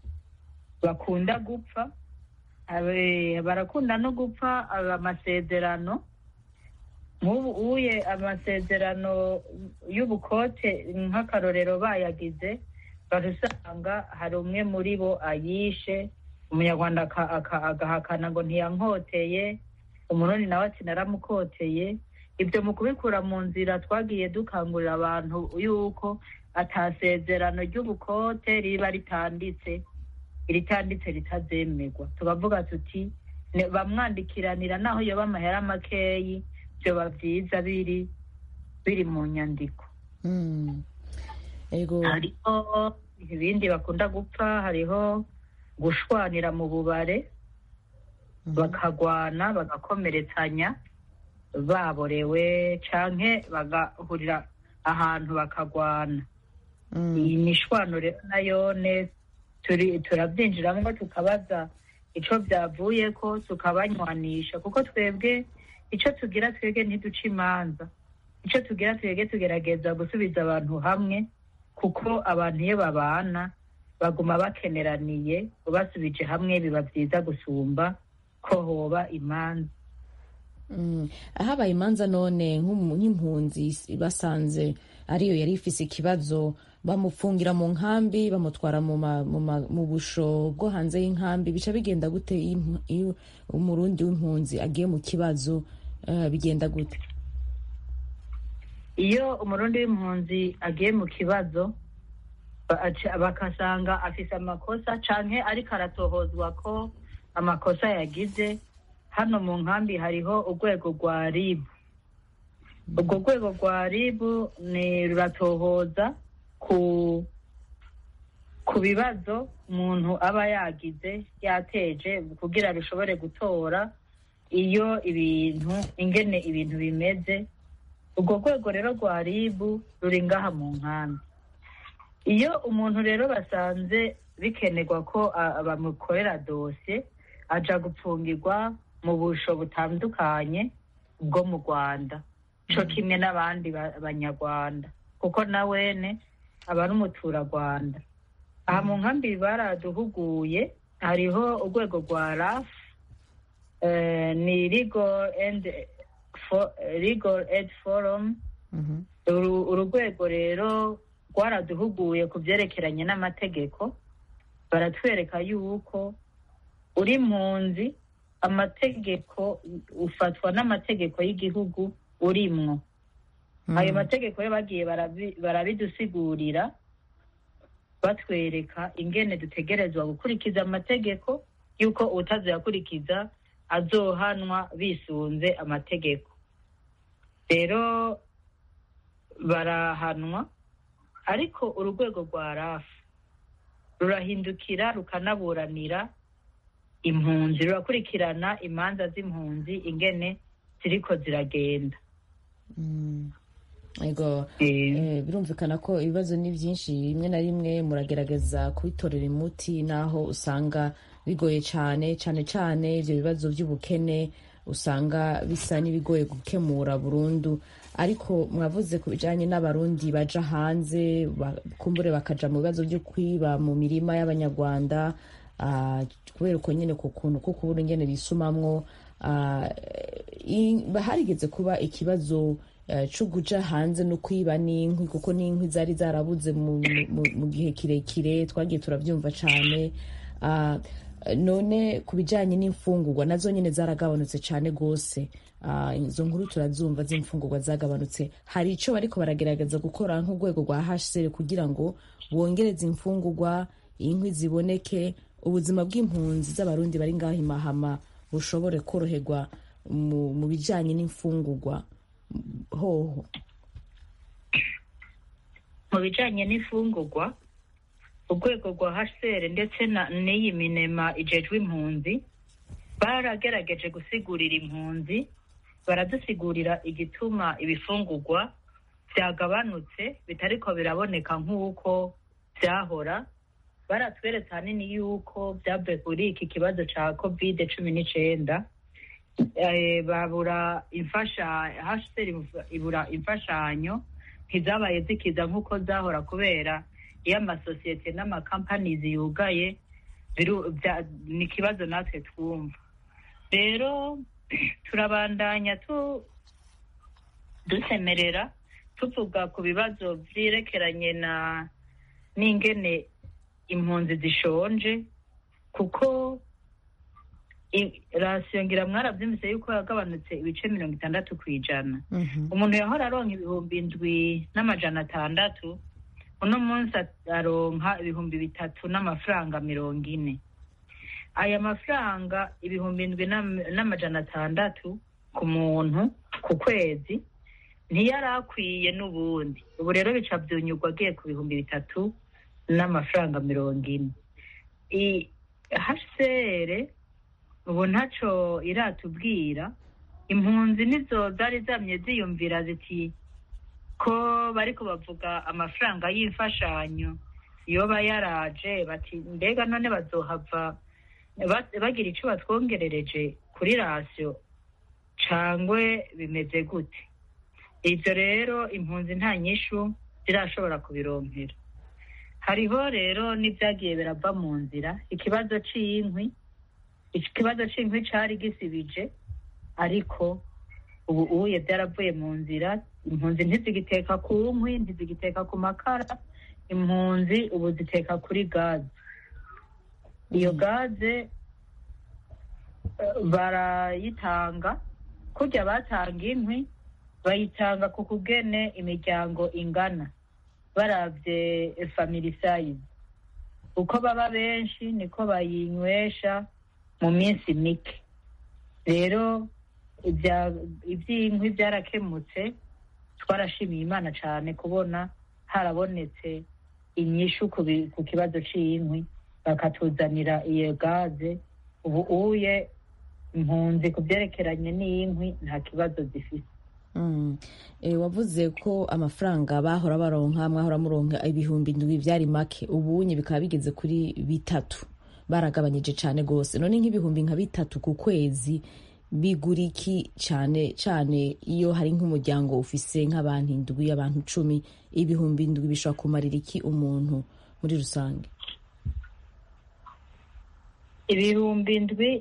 bakunda gupfa Abe- barakunda no gupfa aba amasezerano nk'ubu uye amasezerano y'ubukote nk'akarorero bayagize barusanga hari umwe muri bo ayishe umunyarwanda aka- aka- agahakana ngo ntiyankoteye umurundi nawe ati naramukoteye ibyo mu kubikura mu nzira twagiye dukangurira abantu yuko atasezerano ry'ubukote riba ritanditse iritanditse ritazemerwa tukavuga tuti "Ne- bamwandikiranira naho yoba amahera makeyi byoba byiza biri biri mu nyandiko
Mm. ego
hariho ibindi bakunda gupfa hariho gushwanira mu bubare
Mhm.
bakagwana bagakomeretsanya baborewe canke bagahurira ahantu bakagwana
Mm.
iyi mishwano rero nayone turi turabyinjiramo tukabaza ico byavuyeko tukabanywanisha kuko twebwe ico tugira twebwe ntiduca imanza ico tugira twebwe tugerageza gusubiza abantu hamwe kuko abantu iyo babana baguma bakeneraniye ubasubije hamwe biba byiza gusumba ko hoba imanza
Mm. habaye imanza none nk'umu- nk'impunzi s- basanze ariyo yari ifise ikibazo bamupfungira mu nkambi bamutwara mu, ma, mu, ma, mu busho bwo hanze y'inkambi bica bigenda gute iyo impu- iyo umurundi w'impunzi agiye mu kibazo uh, bigenda gute
iyo umurundi w'impunzi agiye mu kibazo ba- aca- bakasanga afise amakosa canke ariko aratohozwa ko amakosa yagize hano mu nkambi hariho urwego rwa ribu urwo rwego rwa ribu ni ruratohoza ku ku bibazo umuntu aba yagize yateje kugira rushobore gutora iyo ibintu ingene ibintu bimeze urwo rwego rero rwa ribu ruri ngaha mu nkambi iyo umuntu rero basanze bikenerwa ko a- bamukorera dosiye aja gupfungirwa mu busho butandukanye bwo mu rwanda co kimwe n'abandi ba- banyarwanda kuko na wene aba ari umuturarwanda aha mu nkambi baraduhuguye hariho urwego rwa raf eh, ni legal and for, legal aid forum
Mhm.
uru uru rwego rero rwaraduhuguye ku byerekeranye n'amategeko baratwereka yuko uri mpunzi amategeko ufatwa n'amategeko y'igihugu urimwo ayo mategeko yo bagiye barabi- barabidusigurira batwereka ingene dutegerezwa gukurikiza amategeko yuko utazoyakurikiza azohanwa bisunze amategeko rero barahanwa ariko urwego rwa rafu rurahindukira rukanaburanira impunzi rurakurikirana imanza z'impunzi ingene ziriko ziragenda
Mm. Ego
Eh,
Eh, birumvikana ko ibibazo ni byinshi rimwe na rimwe muragerageza kubitorera umuti naho usanga bigoye cyane cyane cyane ibyo bibazo by'ubukene usanga bisa n'ibigoye gukemura burundu ariko mwavuze ku bijyanye n'abarundi baja hanze ba- kumbure bakaja mu bibazo byo kwiba mu mirima y'abanyarwanda ah, kubera uko nyine ku kuntu ko kubura ingene bisumamwo ah, i- harigeze kuba ikibazo eh, co kuja hanze no kwiba n'inkwi kuko n'inkwi zari zarabuze mu, mu, mu gihe kirekire twagiye turabyumva cane Ah, none ku bijanye n'imfungurwa nazo nyine zaragabanutse cane gose Ah, izo nkuru turazumva z'imfungurwa zagabanutse hari ico bariko baragerageza gukora nk'urwego rwa hcr kugira ngo bongereze imfungurwa inkwi ziboneke ubuzima bw'impunzi z'abarundi bari ngaho i mahama bushobore koroherwa mu, mu bijanye n'imfungurwa hoho
mu bijanye n'imfungurwa urwego rwa hcr ndetse na- n'iyi minema ijejwe impunzi baragerageje gusigurira impunzi baradusigurira igituma ibifungurwa byagabanutse bitariko biraboneka nk'uko byahora baratweretse ahanini yuko byavuye kuri iki kibazo ca covid cumi n'icenda eh, babura imfasha hcr ibura imfashanyo ntizabaye zikiza nk'uko zahora kubera iyo amasosiyete n'amakampanizi yugaye biru- bya- ni ikibazo natwe twumva rero turabandanya tu dusemerera tuvuga ku bibazo vyerekeranye na n'ingene impunzi zishonje kuko i- rasiyo ngira mwaravyumvise yuko yagabanutse ibice mirongo itandatu ku ijana umuntu yahora aronka ibihumbi indwi n'amajana atandatu uno munsi aronka ibihumbi bitatu n'amafaranga mirongo ine aya mafaranga ibihumbi indwi n'am- n'amajana atandatu ku muntu ku kwezi ntiyari akwiye n'ubundi ubu rero bica byunyurwa agiye ku bihumbi bitatu n'amafaranga mirongo ine I- hcr ubu ntaco iratubwira impunzi nizo zari zamye ziyumvira ziti ko bariko bavuga amafaranga y'imfashanyo yoba yaraje bati mbega none bazohava ba- bagira ico batwongerereje kuri rasiyo cangwe bimeze gute ivyo rero impunzi nta nyishu zirashobora kubironkera hariho rero n'ibyagiye birava mu nzira ikibazo c'inkwi ikibazo c'inkwi cari gisibije ariko ubu uye byaravuye mu nzira impunzi ntizigiteka ku nkwi ntizigiteka ku makara impunzi ubu ziteka kuri gaze iyo gaze eh, barayitanga kurya batanga inkwi bayitanga ku kugene imiryango ingana baravye family size uko baba benshi niko bayinywesha mu minsi mike rero ibya- iby'inkwi byarakemutse twarashimiye imana cyane kubona harabonetse inyishu ku bi- ku kibazo cy'inkwi bakatuzanira iyo gaze ubu uye impunzi ku byerekeranye n'inkwi nta kibazo zifite
Mm. Eh, wavuze ko amafaranga bahora baronka mwahora muronka ibihumbi ndwi byari make ubunye bikaba bigeze kuri bitatu baragabanyije cyane rwose none nk'ibihumbi nka bitatu ku kwezi bigura iki cyane cyane iyo hari nk'umuryango ufise nk'abantu indwi abantu icumi ibihumbi indwi bishobora kumarira iki umuntu muri rusange
ibihumbi indwi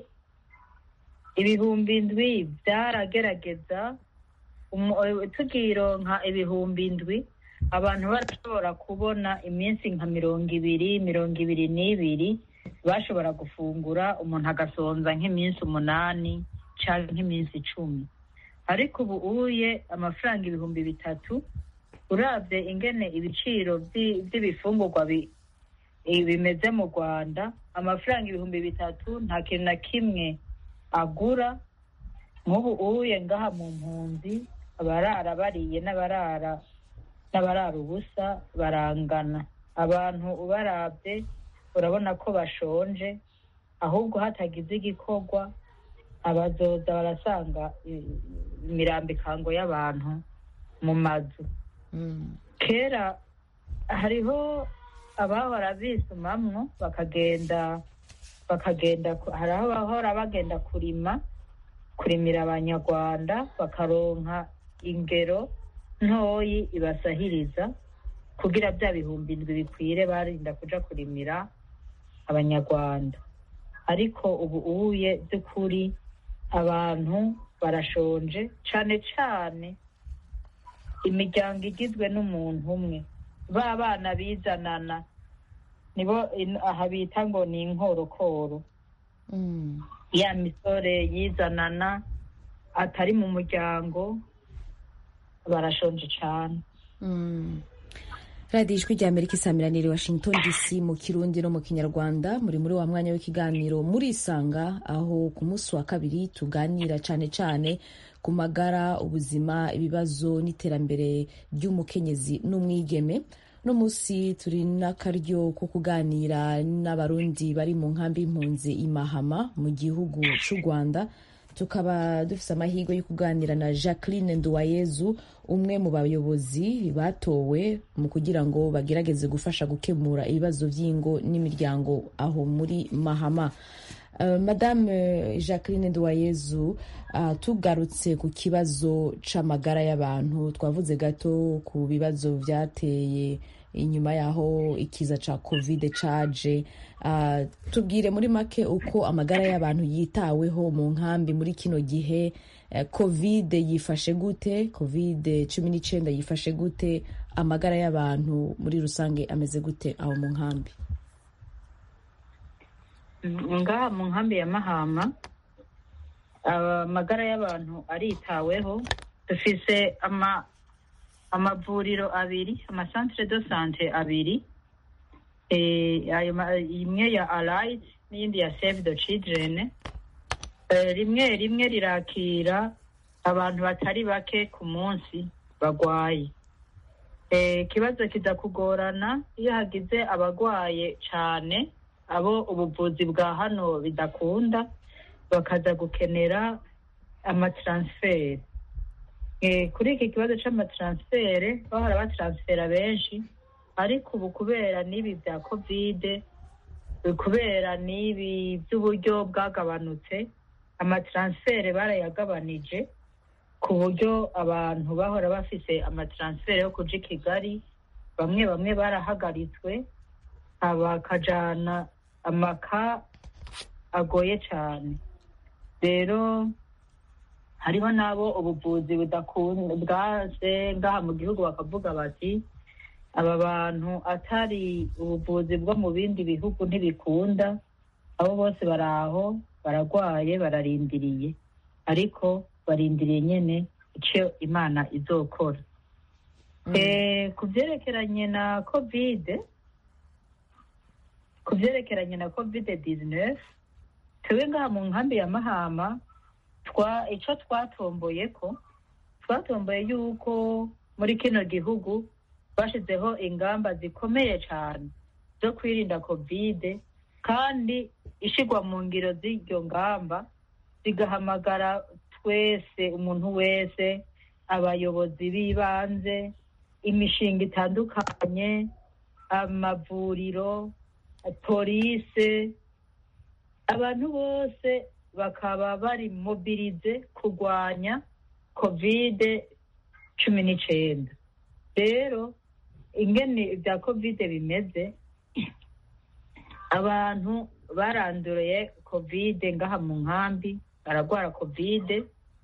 ibihumbi indwi byaragerageza umu- eh, tukironka ibihumbi indwi abantu barashobora kubona iminsi nka mirongo ibiri mirongo ibiri n'ibiri bashobora gufungura umuntu agasonza nk'iminsi umunani cyangwa nk'iminsi icumi ariko ubu uye amafaranga ibihumbi bitatu urabye ingene ibiciro by'i- by'ibifungurwa bi- eh, bimeze mu rwanda amafaranga ibihumbi bitatu nta kintu na kimwe agura nk'ubu uye ngaha mu mpunzi abarara bariye n'abarara n'abarara ubusa barangana abantu ubarabye urabona ko bashonje ahubwo hatagize igikorwa abazoza barasanga i- imirambikango y'abantu mu mazu
Mm.
kera hariho abahora bisumamwo bakagenda bakagenda ku- hari aho bahora bagenda kurima kurimira abanyarwanda bakaronka ingero ntoyi ibasahiriza kugira bya bihumbi indwi bikwire barinda kuja kurimira abanyarwanda ariko ubu uye by'ukuri abantu barashonje cane cane imiryango igizwe n'umuntu umwe ba bana bizanana nibo in- aha bita ngo ni inkorokoro
Mm.
ya misore yizanana atari mu muryango barashonje cane
Mm. radiyo ijwi rya amerika isamiraniye washington dc mu kirundi no mu kinyarwanda muri muri wa mwanya w'ikiganiro murisanga aho ku munsi wa kabiri tuganira cyane cyane ku magara ubuzima ibibazo n'iterambere ry'umukenyezi n'umwigeme uno munsi turi n'akaryo ko kuganira n'abarundi bari mu nkambi y'impunzi i mahama mu gihugu cy'u rwanda tukaba dufite amahirwe yo kuganira na jacqueline nduwayezu umwe mu bayobozi batowe mu kugira ngo bagerageze gufasha gukemura ibibazo by'ingo n'imiryango aho muri mahama Uh, madame jacqueline nduwayezu uh, tugarutse ku kibazo c'amagara y'abantu twavuze gato ku bibazo vyateye inyuma yaho ikiza ca covid caje uh, tubwire muri make uko amagara y'abantu yitaweho mu nkambi muri kino gihe uh, covid yifashe gute covid cumi n'icenda yifashe gute amagara y'abantu muri rusange ameze gute aho mu nkambi
ngaha mu nkambi ya mahama amagara y'abantu aritaweho dufise ama amavuriro abiri amasantere do sante abiri Eh, ayo ma- imwe ya allied n'iyindi ya save the children Eh, rimwe rimwe rirakira abantu batari bake ku munsi bagwaye Eh, ikibazo kiza kugorana iyo hagize abagwaye cane abo ubuvuzi bwa hano bidakunda bakaza gukenera amataransiferi Eh, kuri iki kibazo c'amataransifere bahora bataransifera benshi ariko ubu kubera n'ibi bya kovide eh, kubera n'ibi by'uburyo bwagabanutse amataransifere barayagabanije ku buryo abantu bahora bafise amataransifere yo kuja i kigali bamwe bamwe barahagaritswe bakajana amaka agoye cyane rero hariho n'abo ubuvuzi budakunda bwaje ngaha mu gihugu bakavuga bati aba bantu atari ubuvuzi bwo mu bindi bihugu ntibikunda abo bose bari aho baragwaye bararindiriye ariko barindiriye nyine icyo imana izokora Eh, ku byerekeranye na kovide ku byerekeranye na kovide dizinesi twebwe ngaha mu nkambi ya mahama twa icyo twatomboye ko twatomboye yuko muri kino gihugu bashyizeho ingamba zikomeye cyane zo kwirinda kovide kandi ishyirwa mu ngiro z'iryo ngamba zigahamagara twese umuntu wese abayobozi b'ibanze imishinga itandukanye amavuriro polise abantu bose bakaba bari mobirize kurwanya kovide cumi n'icyenda rero ingene ibya kovide bimeze abantu baranduye kovide ngaha mu nkambi baragwara kovide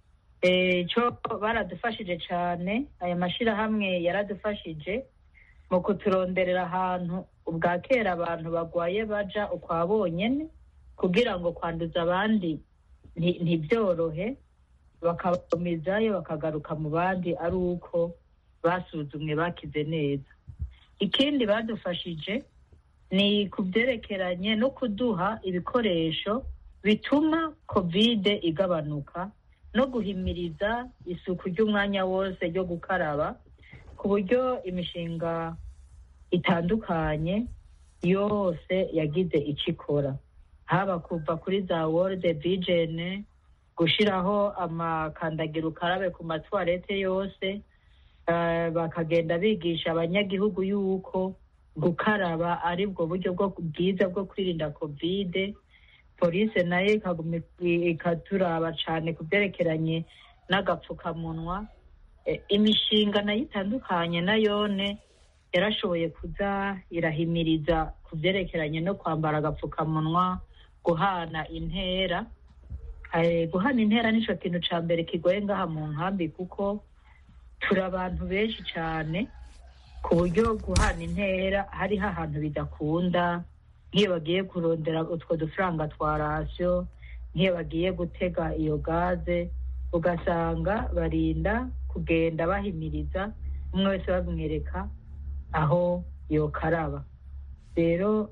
cyo baradufashije cyane aya mashyirahamwe yaradufashije mu kuturonderera ahantu ubwa kera abantu bagwaye baja ukwa bonyene kugira ngo kwanduza abandi nti- ntibyorohe bakabakomezayo bakagaruka mu bandi ari uko basuzumwe bakize neza ikindi badufashije ni ku byerekeranye no kuduha ibikoresho bituma kovide igabanuka no guhimiriza isuku ry'umwanya wose ryo gukaraba ku buryo imishinga itandukanye yose yagize icyo ikora haba kuva kuri za world vision gushyiraho amakandagira ukarabe ku matwarete yose eh, bakagenda bigisha abanyagihugu yuko gukaraba ari bwo buryo bwo bwiza bwo kwirinda kovide polisi nayo ikaguma ik- ikaturaba cyane ku byerekeranye n'agapfukamunwa Eh, imishinga nayo itandukanye nayone yarashoboye kuza irahimiriza ku byerekeranye no kwambara agapfukamunwa guhana intera Eh, guhana intera nicyo kintu cya mbere kigoye ngaha mu nkambi kuko turi abantu benshi cyane ku buryo guhana intera hariho ahantu bidakunda nk'iyo bagiye kurondera utwo dufaranga twa rasiyo nk'iyo bagiye gutega iyo gaze ugasanga barinda kugenda bahimiriza umwe wese bamwereka aho yokaraba rero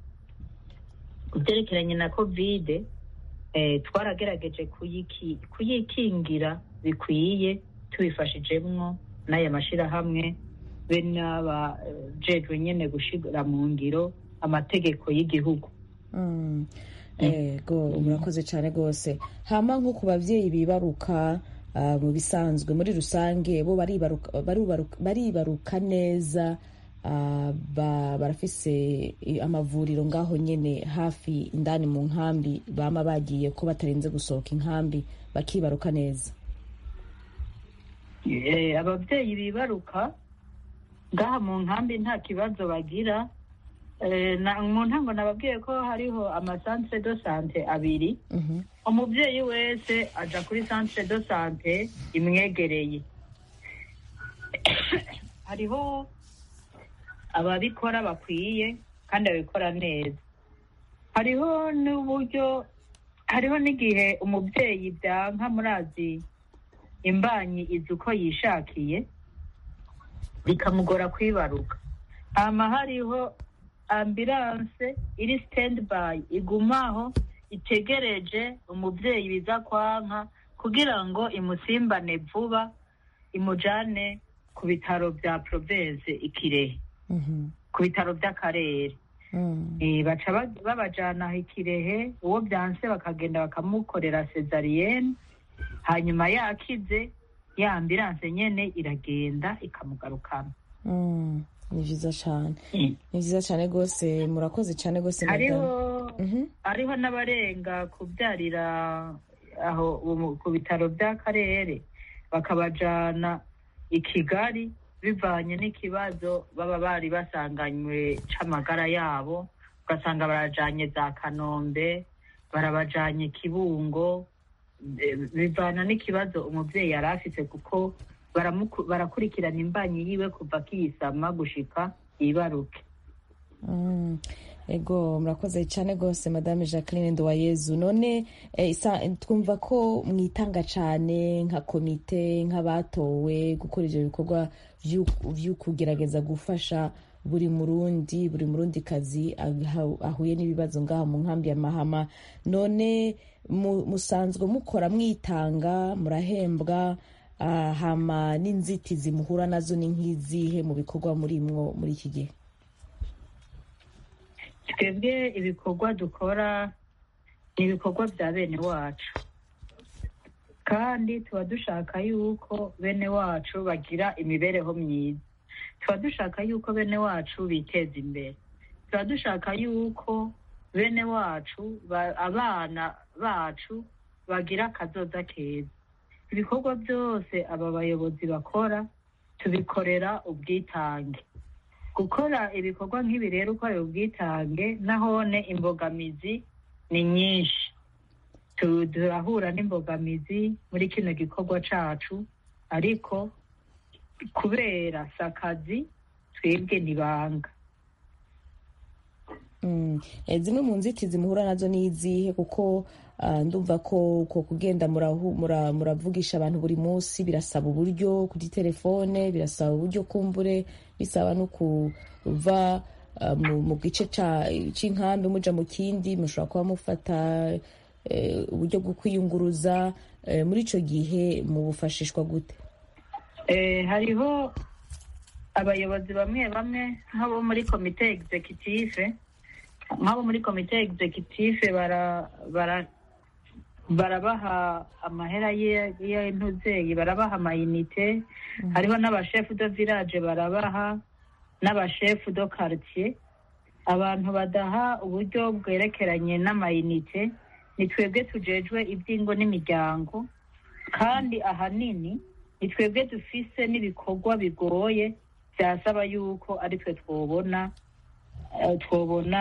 ku byerekeranye na kovide eh, twaragerageze kuyiki- kuyikingira bikwiye tubifashijemwo n'aya mashyirahamwe be n'abajejwe nyene gushira mu ngiro amategeko y'igihugu
Mm. ego murakoze cyane rwose hama nko ku babyeyi bibaruka ah, mu bisanzwe muri rusange bo baribaruka baribaruka- baribaruka neza ah, ba- barafise i- amavuriro ngaho nyene hafi indani mu nkambi bama bagiye ko batarinze gusohoka inkambi bakibaruka neza
Eh, ababyeyi bibaruka ngaha mu nkambi nta kibazo bagira Eh, na- mu ntango nababwiye ko hariho amasantere do sante abiri
Mhm.
umubyeyi wese aja kuri centre de sante imwegereye hariho ababikora bakwiye kandi babikora neza hariho n'uburyo hariho n'igihe umubyeyi byanka murazi imbanyi izi uko yishakiye bikamugora kwibaruka hama hariho ambilanse iri standby igumaho itegereje umubyeyi biza kwanka kugira ngo imusimbane vuba imujane ku bitaro bya province ikirehe
Mhm.
ku bitaro by'akarere
Mm.
Eh, baca ba- babajana aho ikirehe uwo byanse bakagenda bakamukorera cesariyene hanyuma yakize ya ambilanse nyene iragenda ikamugarukana
Mm. ni byiza cyane
Mm.
ni byiza cyane rwose murakoze cyane rwose
hariho
madame. Mhm.
hariho n'abarenga kubyarira aho umu- ku bitaro by'akarere bakabajana i kigali bivanye n'ikibazo baba bari basanganywe c'amagara yabo ugasanga barajanye za kanombe barabajanye kibungo eh, bivana n'ikibazo umuvyeyi yari afise kuko baramuku- barakurikirana imbanyi yiwe kuva akiyisama gushika yibaruke
Mm, ego murakoze cyane rwose madame jacqueline nduwayezu none eh, isa- twumva ko mwitanga cyane nka komite nk'abatowe gukora ibyo bikorwa vyu- vyo kugerageza gufasha buri murundi buri murundi kazi aha- ahuye n'ibibazo ngaha mu nkambi ya mahama none mu- musanzwe mukora mwitanga murahembwa ah, hama n'inzitizi muhura nazo ni nk'izihe mu bikorwa murimwo muri iki gihe
twebwe ibikorwa dukora ni ibikorwa bya bene wacu kandi tuba dushaka yuko bene wacu bagira imibereho myiza tuba dushaka yuko bene wacu biteza imbere tuba dushaka yuko bene wacu ba- abana bacu bagira akazoza keza ibikorwa byose aba bayobozi bakora tubikorera ubwitange gukora ibikorwa nk'ibi rero ukorera ubwitange nahone imbogamizi ni nyinshi Tu- turahura n'imbogamizi muri kino gikorwa cacu ariko kubera sakazi twebwe ntibanga
Mm. Eh, zimwe mu nzitizi muhura nazo ni izihe kuko ah, ndumva ko ko kugenda murahu- mura- muravugisha abantu buri munsi birasaba uburyo kuri telefone birasaba uburyo kumbure bisaba no kuva ah, mu mu gice ca- c'inkambi muja mu kindi mushobora kuba mufata eh, uburyo bwo kwiyunguruza eh, muri ico gihe mubufashishwa gute
Eh, hariho abayobozi bamwe bamwe nk'abo muri komite executive nk'abo muri komite executive bara bara barabaha amahera ye- y'intuzeyi barabaha amayinite hariho n'abashefu do village barabaha n'abashefu do quartier abantu badaha uburyo bwerekeranye n'amayinite ni twebwe tujejwe iby'ingo n'imiryango kandi ahanini ni twebwe dufise n'ibikorwa bigoye byasaba yuko ari twe twobona eh, twobona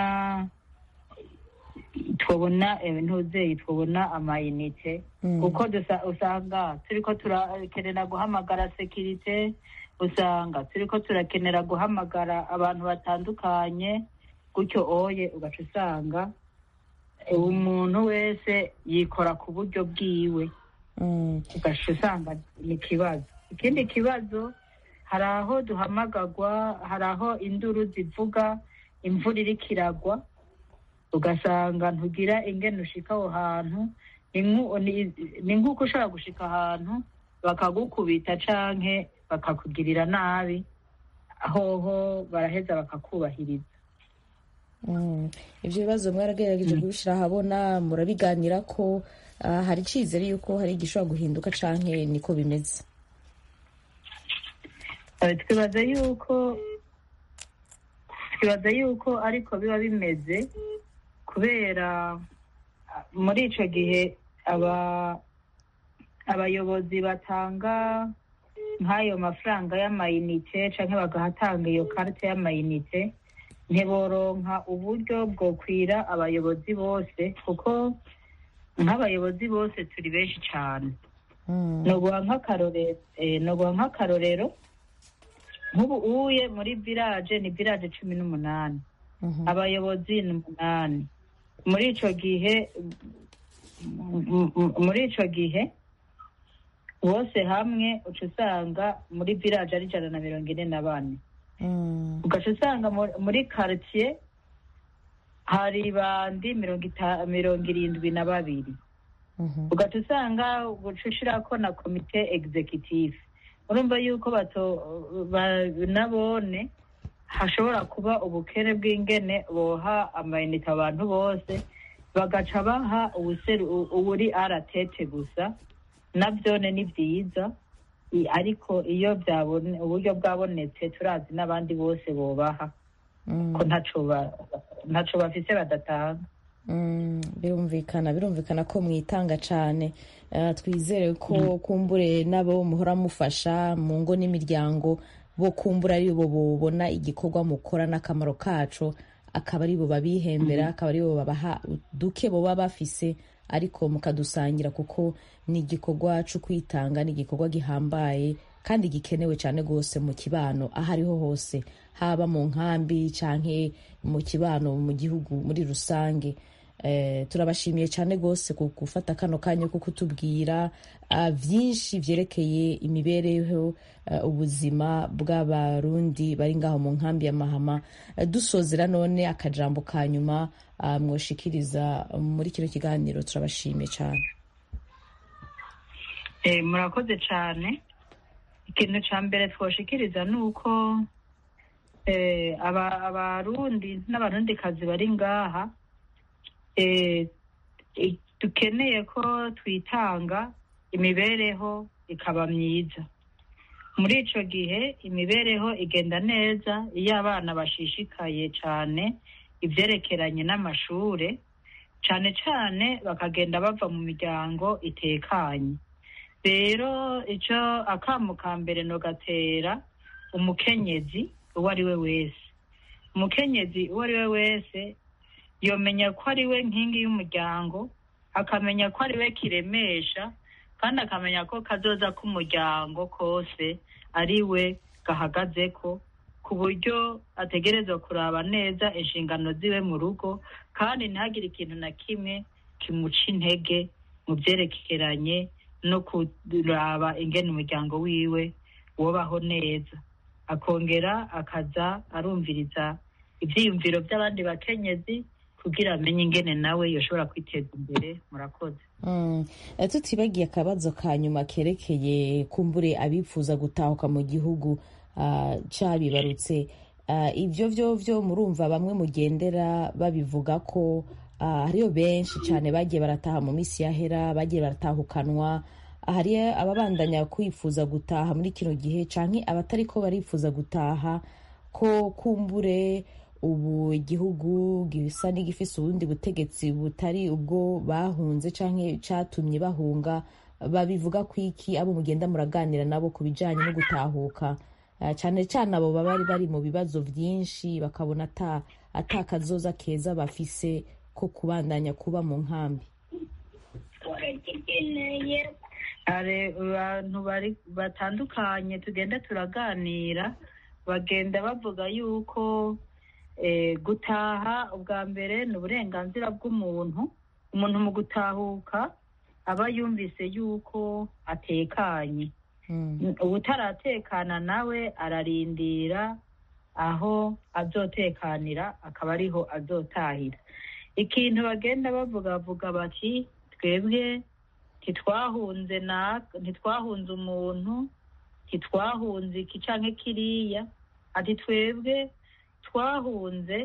twobona ntuzeyi twobona amayinite
Mm.
kuko dusa- usanga turiko turakenera guhamagara sekirite usanga turiko turakenera guhamagara abantu batandukanye gutyo oye ugaca usanga eh, umuntu wese yikora ku buryo bwiwe
Mm.
ugaca usanga ni ikibazo ikindi kibazo hari aho duhamagagwa hari aho induru zivuga imvura iriko iragwa ugasanga ntugira ingene ushika aho hantu ni nku- ni- ni nk'uko ushobora gushika ahantu bakagukubita canke bakakugirira nabi hoho baraheza bakakubahiriza
Mm. ivyo bibazo mwaragerageje kubishira ahabona murabiganira ko ah, hari icizere yuko hari igishobora guhinduka canke niko bimeze
Eh, twibaza yuko twibaza yuko ariko biba bimeze kubera ah, muri ico gihe aba abayobozi batanga nk'ayo mafaranga y'amayinite canke bagahatanga iyo karite y'amayinite ntiboronka uburyo bwokwira abayobozi bose kuko nk'abayobozi bose turi benshi cane
Mm.
noguha nk'akarorero eh, noguha nk'akarorero nk'ubu uye muri village ni village cumi n'umunani
Mhm.
abayobozi ni umunani muri ico gihe m- m- muri ico gihe bose hamwe uca usanga muri village ari ijana na mirongo ine na bane
Mm.
ugaca usanga mu- muri quartier hari bandi mirongo ita- mirongo irindwi na babiri
Mhm.
ugaca usanga uca ushirako na komite executive urumva yuko bato ba- nabone hashobora kuba ubukene bw'ingene boha amayinite abantu bose bagaca baha ubuseru u- uburi aratete gusa navyone ni vyiza I- ariko iyo byabone uburyo bwabonetse turazi n'abandi bose bobaha
Mm.
ko ntaco ba- ntaco bafise badatanga
Mm, birumvikana birumvikana ko mwitanga cane Eh, twizere ko kumbure nabo muhora mufasha mu ngo n'imiryango bo kumbura ari bo bobona igikorwa mukora n'akamaro kaco akaba ari bo babihembera akaba ari bo babaha duke boba bafise ariko mukadusangira kuko ni igikorwa cyo kwitanga ni igikorwa gihambaye kandi gikenewe cyane rwose mu kibano aho ariho hose haba mu nkambi canke mu kibano mu gihugu muri rusange Eh, turabashimiye cyane rwose ku gufata kano kanya ko kutubwira ah, byinshi byerekeye imibereho eh, ubuzima bw'abarundi bari ngaho mu nkambi ya mahama Eh, dusozera none akajambo ka nyuma ah, mwoshikiriza muri kino kiganiro turabashimiye cyane
Eh, murakoze cyane ikintu cya mbere twoshikiriza ni uko eh, aba- abarundi n'abarundikazi bari ngaha eh, i- dukeneye ko twitanga imibereho ikaba myiza muri ico gihe imibereho igenda neza iyo abana bashishikaye cane ivyerekeranye n'amashure cane cane bakagenda bava mu miryango itekanye rero ico akamu ka mbere nogatera umukenyezi uwo ari we wese umukenyezi uwo ari we wese yomenya ko ari we nkingi y'umuryango akamenya ko ari we kiremesha kandi akamenya ko kazoza k'umuryango kose ari we gahagazeko ku buryo ategerezwa kuraba neza inshingano ziwe mu rugo kandi ntihagire ikintu na kimwe kimuca intege mu byerekeranye no kuraba ingene umuryango wiwe wobaho neza akongera akaza arumviriza ivyiyumviro by'abandi bakenyezi kugira amenye ingene nawe yoshobora kwiteza imbere murakoze
Mm. Eh, tutibagiye akabazo ka nyuma kerekeye kumbure abifuza gutahuka mu gihugu ah, cabibarutse Ah, ivyo vyo vyo murumva bamwe mugendera babivuga ko ah, hariyo benshi cane bagiye barataha mu misi yahera bagiye baratahukanwa hari ababandanya kwifuza gutaha muri kino gihe canke abatariko barifuza gutaha ko kumbure ubu igihugu gisa n'igifise ubundi butegetsi butari ubwo bahunze canke catumye bahunga babivuga ko iki abo mugenda muraganira nabo ku bijanye no gutahuka Eh, cane cane abo baba bari bari mu bibazo vyinshi bakabona ata ata kazoza keza bafise ko kubandanya kuba mu nkambi
hari abantu bari batandukanye tugenda turaganira bagenda bavuga yuko eh, gutaha ubwa mbere ni uburenganzira bw'umuntu umuntu mu gutahuka aba yumvise yuko atekanye
Mm.
ubutaratekana nawe ararindira aho azotekanira akaba ariho azotahira ikintu bagenda bavuga bavuga bati twebwe ntitwahunze na ntitwahunze umuntu ntitwahunze iki canke kiriya ati twebwe twahunze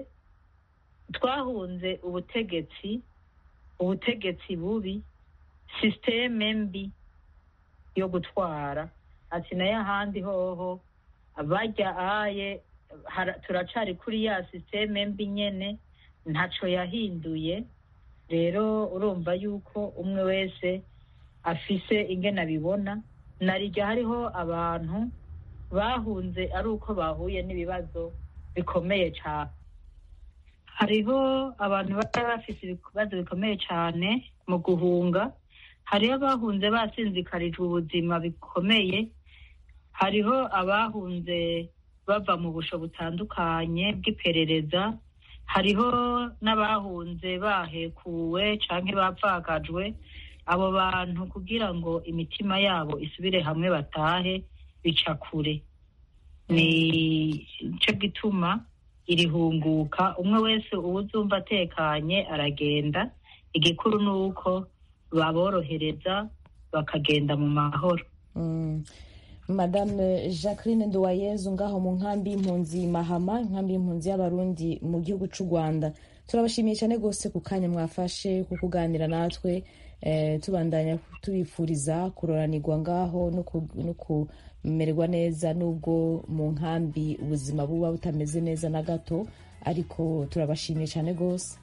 twahunze ubutegetsi ubutegetsi bubi sisiteme mbi yo gutwara ati nayo ahandi hoho bajya aye hara- turacari kuri ya sisiteme mbi nyene ntaco yahinduye rero urumva yuko umwe wese afise ingene abibona narirya hariho abantu bahunze ari uko bahuye n'ibibazo bikomeye cane hariho abantu baba bafise ibibazo bikomeye cane mu guhunga hariho abahunze basinzikarijwe ubuzima bikomeye hariho abahunze bava mu busho butandukanye bw'iperereza hariho n'abahunze bahekuwe canke bapfakajwe abo bantu kugira ngo imitima yabo isubire hamwe batahe bica kure ni cyo gituma irihunguka umwe wese uwuzumva atekanye aragenda igikuru ni uko baborohereza bakagenda mu mahoro
Mm. madame jacqueline nduwayezu ngaho mu nkambi y'impunzi mahama inkambi y'impunzi y'abarundi mu gihugu c'u rwanda turabashimiye cyane rwose ku kanya mwafashe ku kuganira natwe eh, tubandanya tubifuriza kuroranirwa ngaho no ku- no kumererwa neza nubwo mu nkambi ubuzima buba butameze neza na gato ariko turabashimiye cyane rwose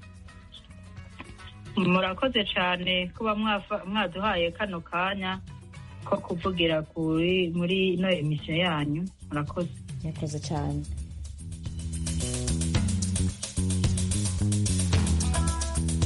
murakoze cyane kuba mwafa- mwaduhaye kano kanya ko kuvugira kuri muri ino emisiyo yanyu murakoze
murakoze cyane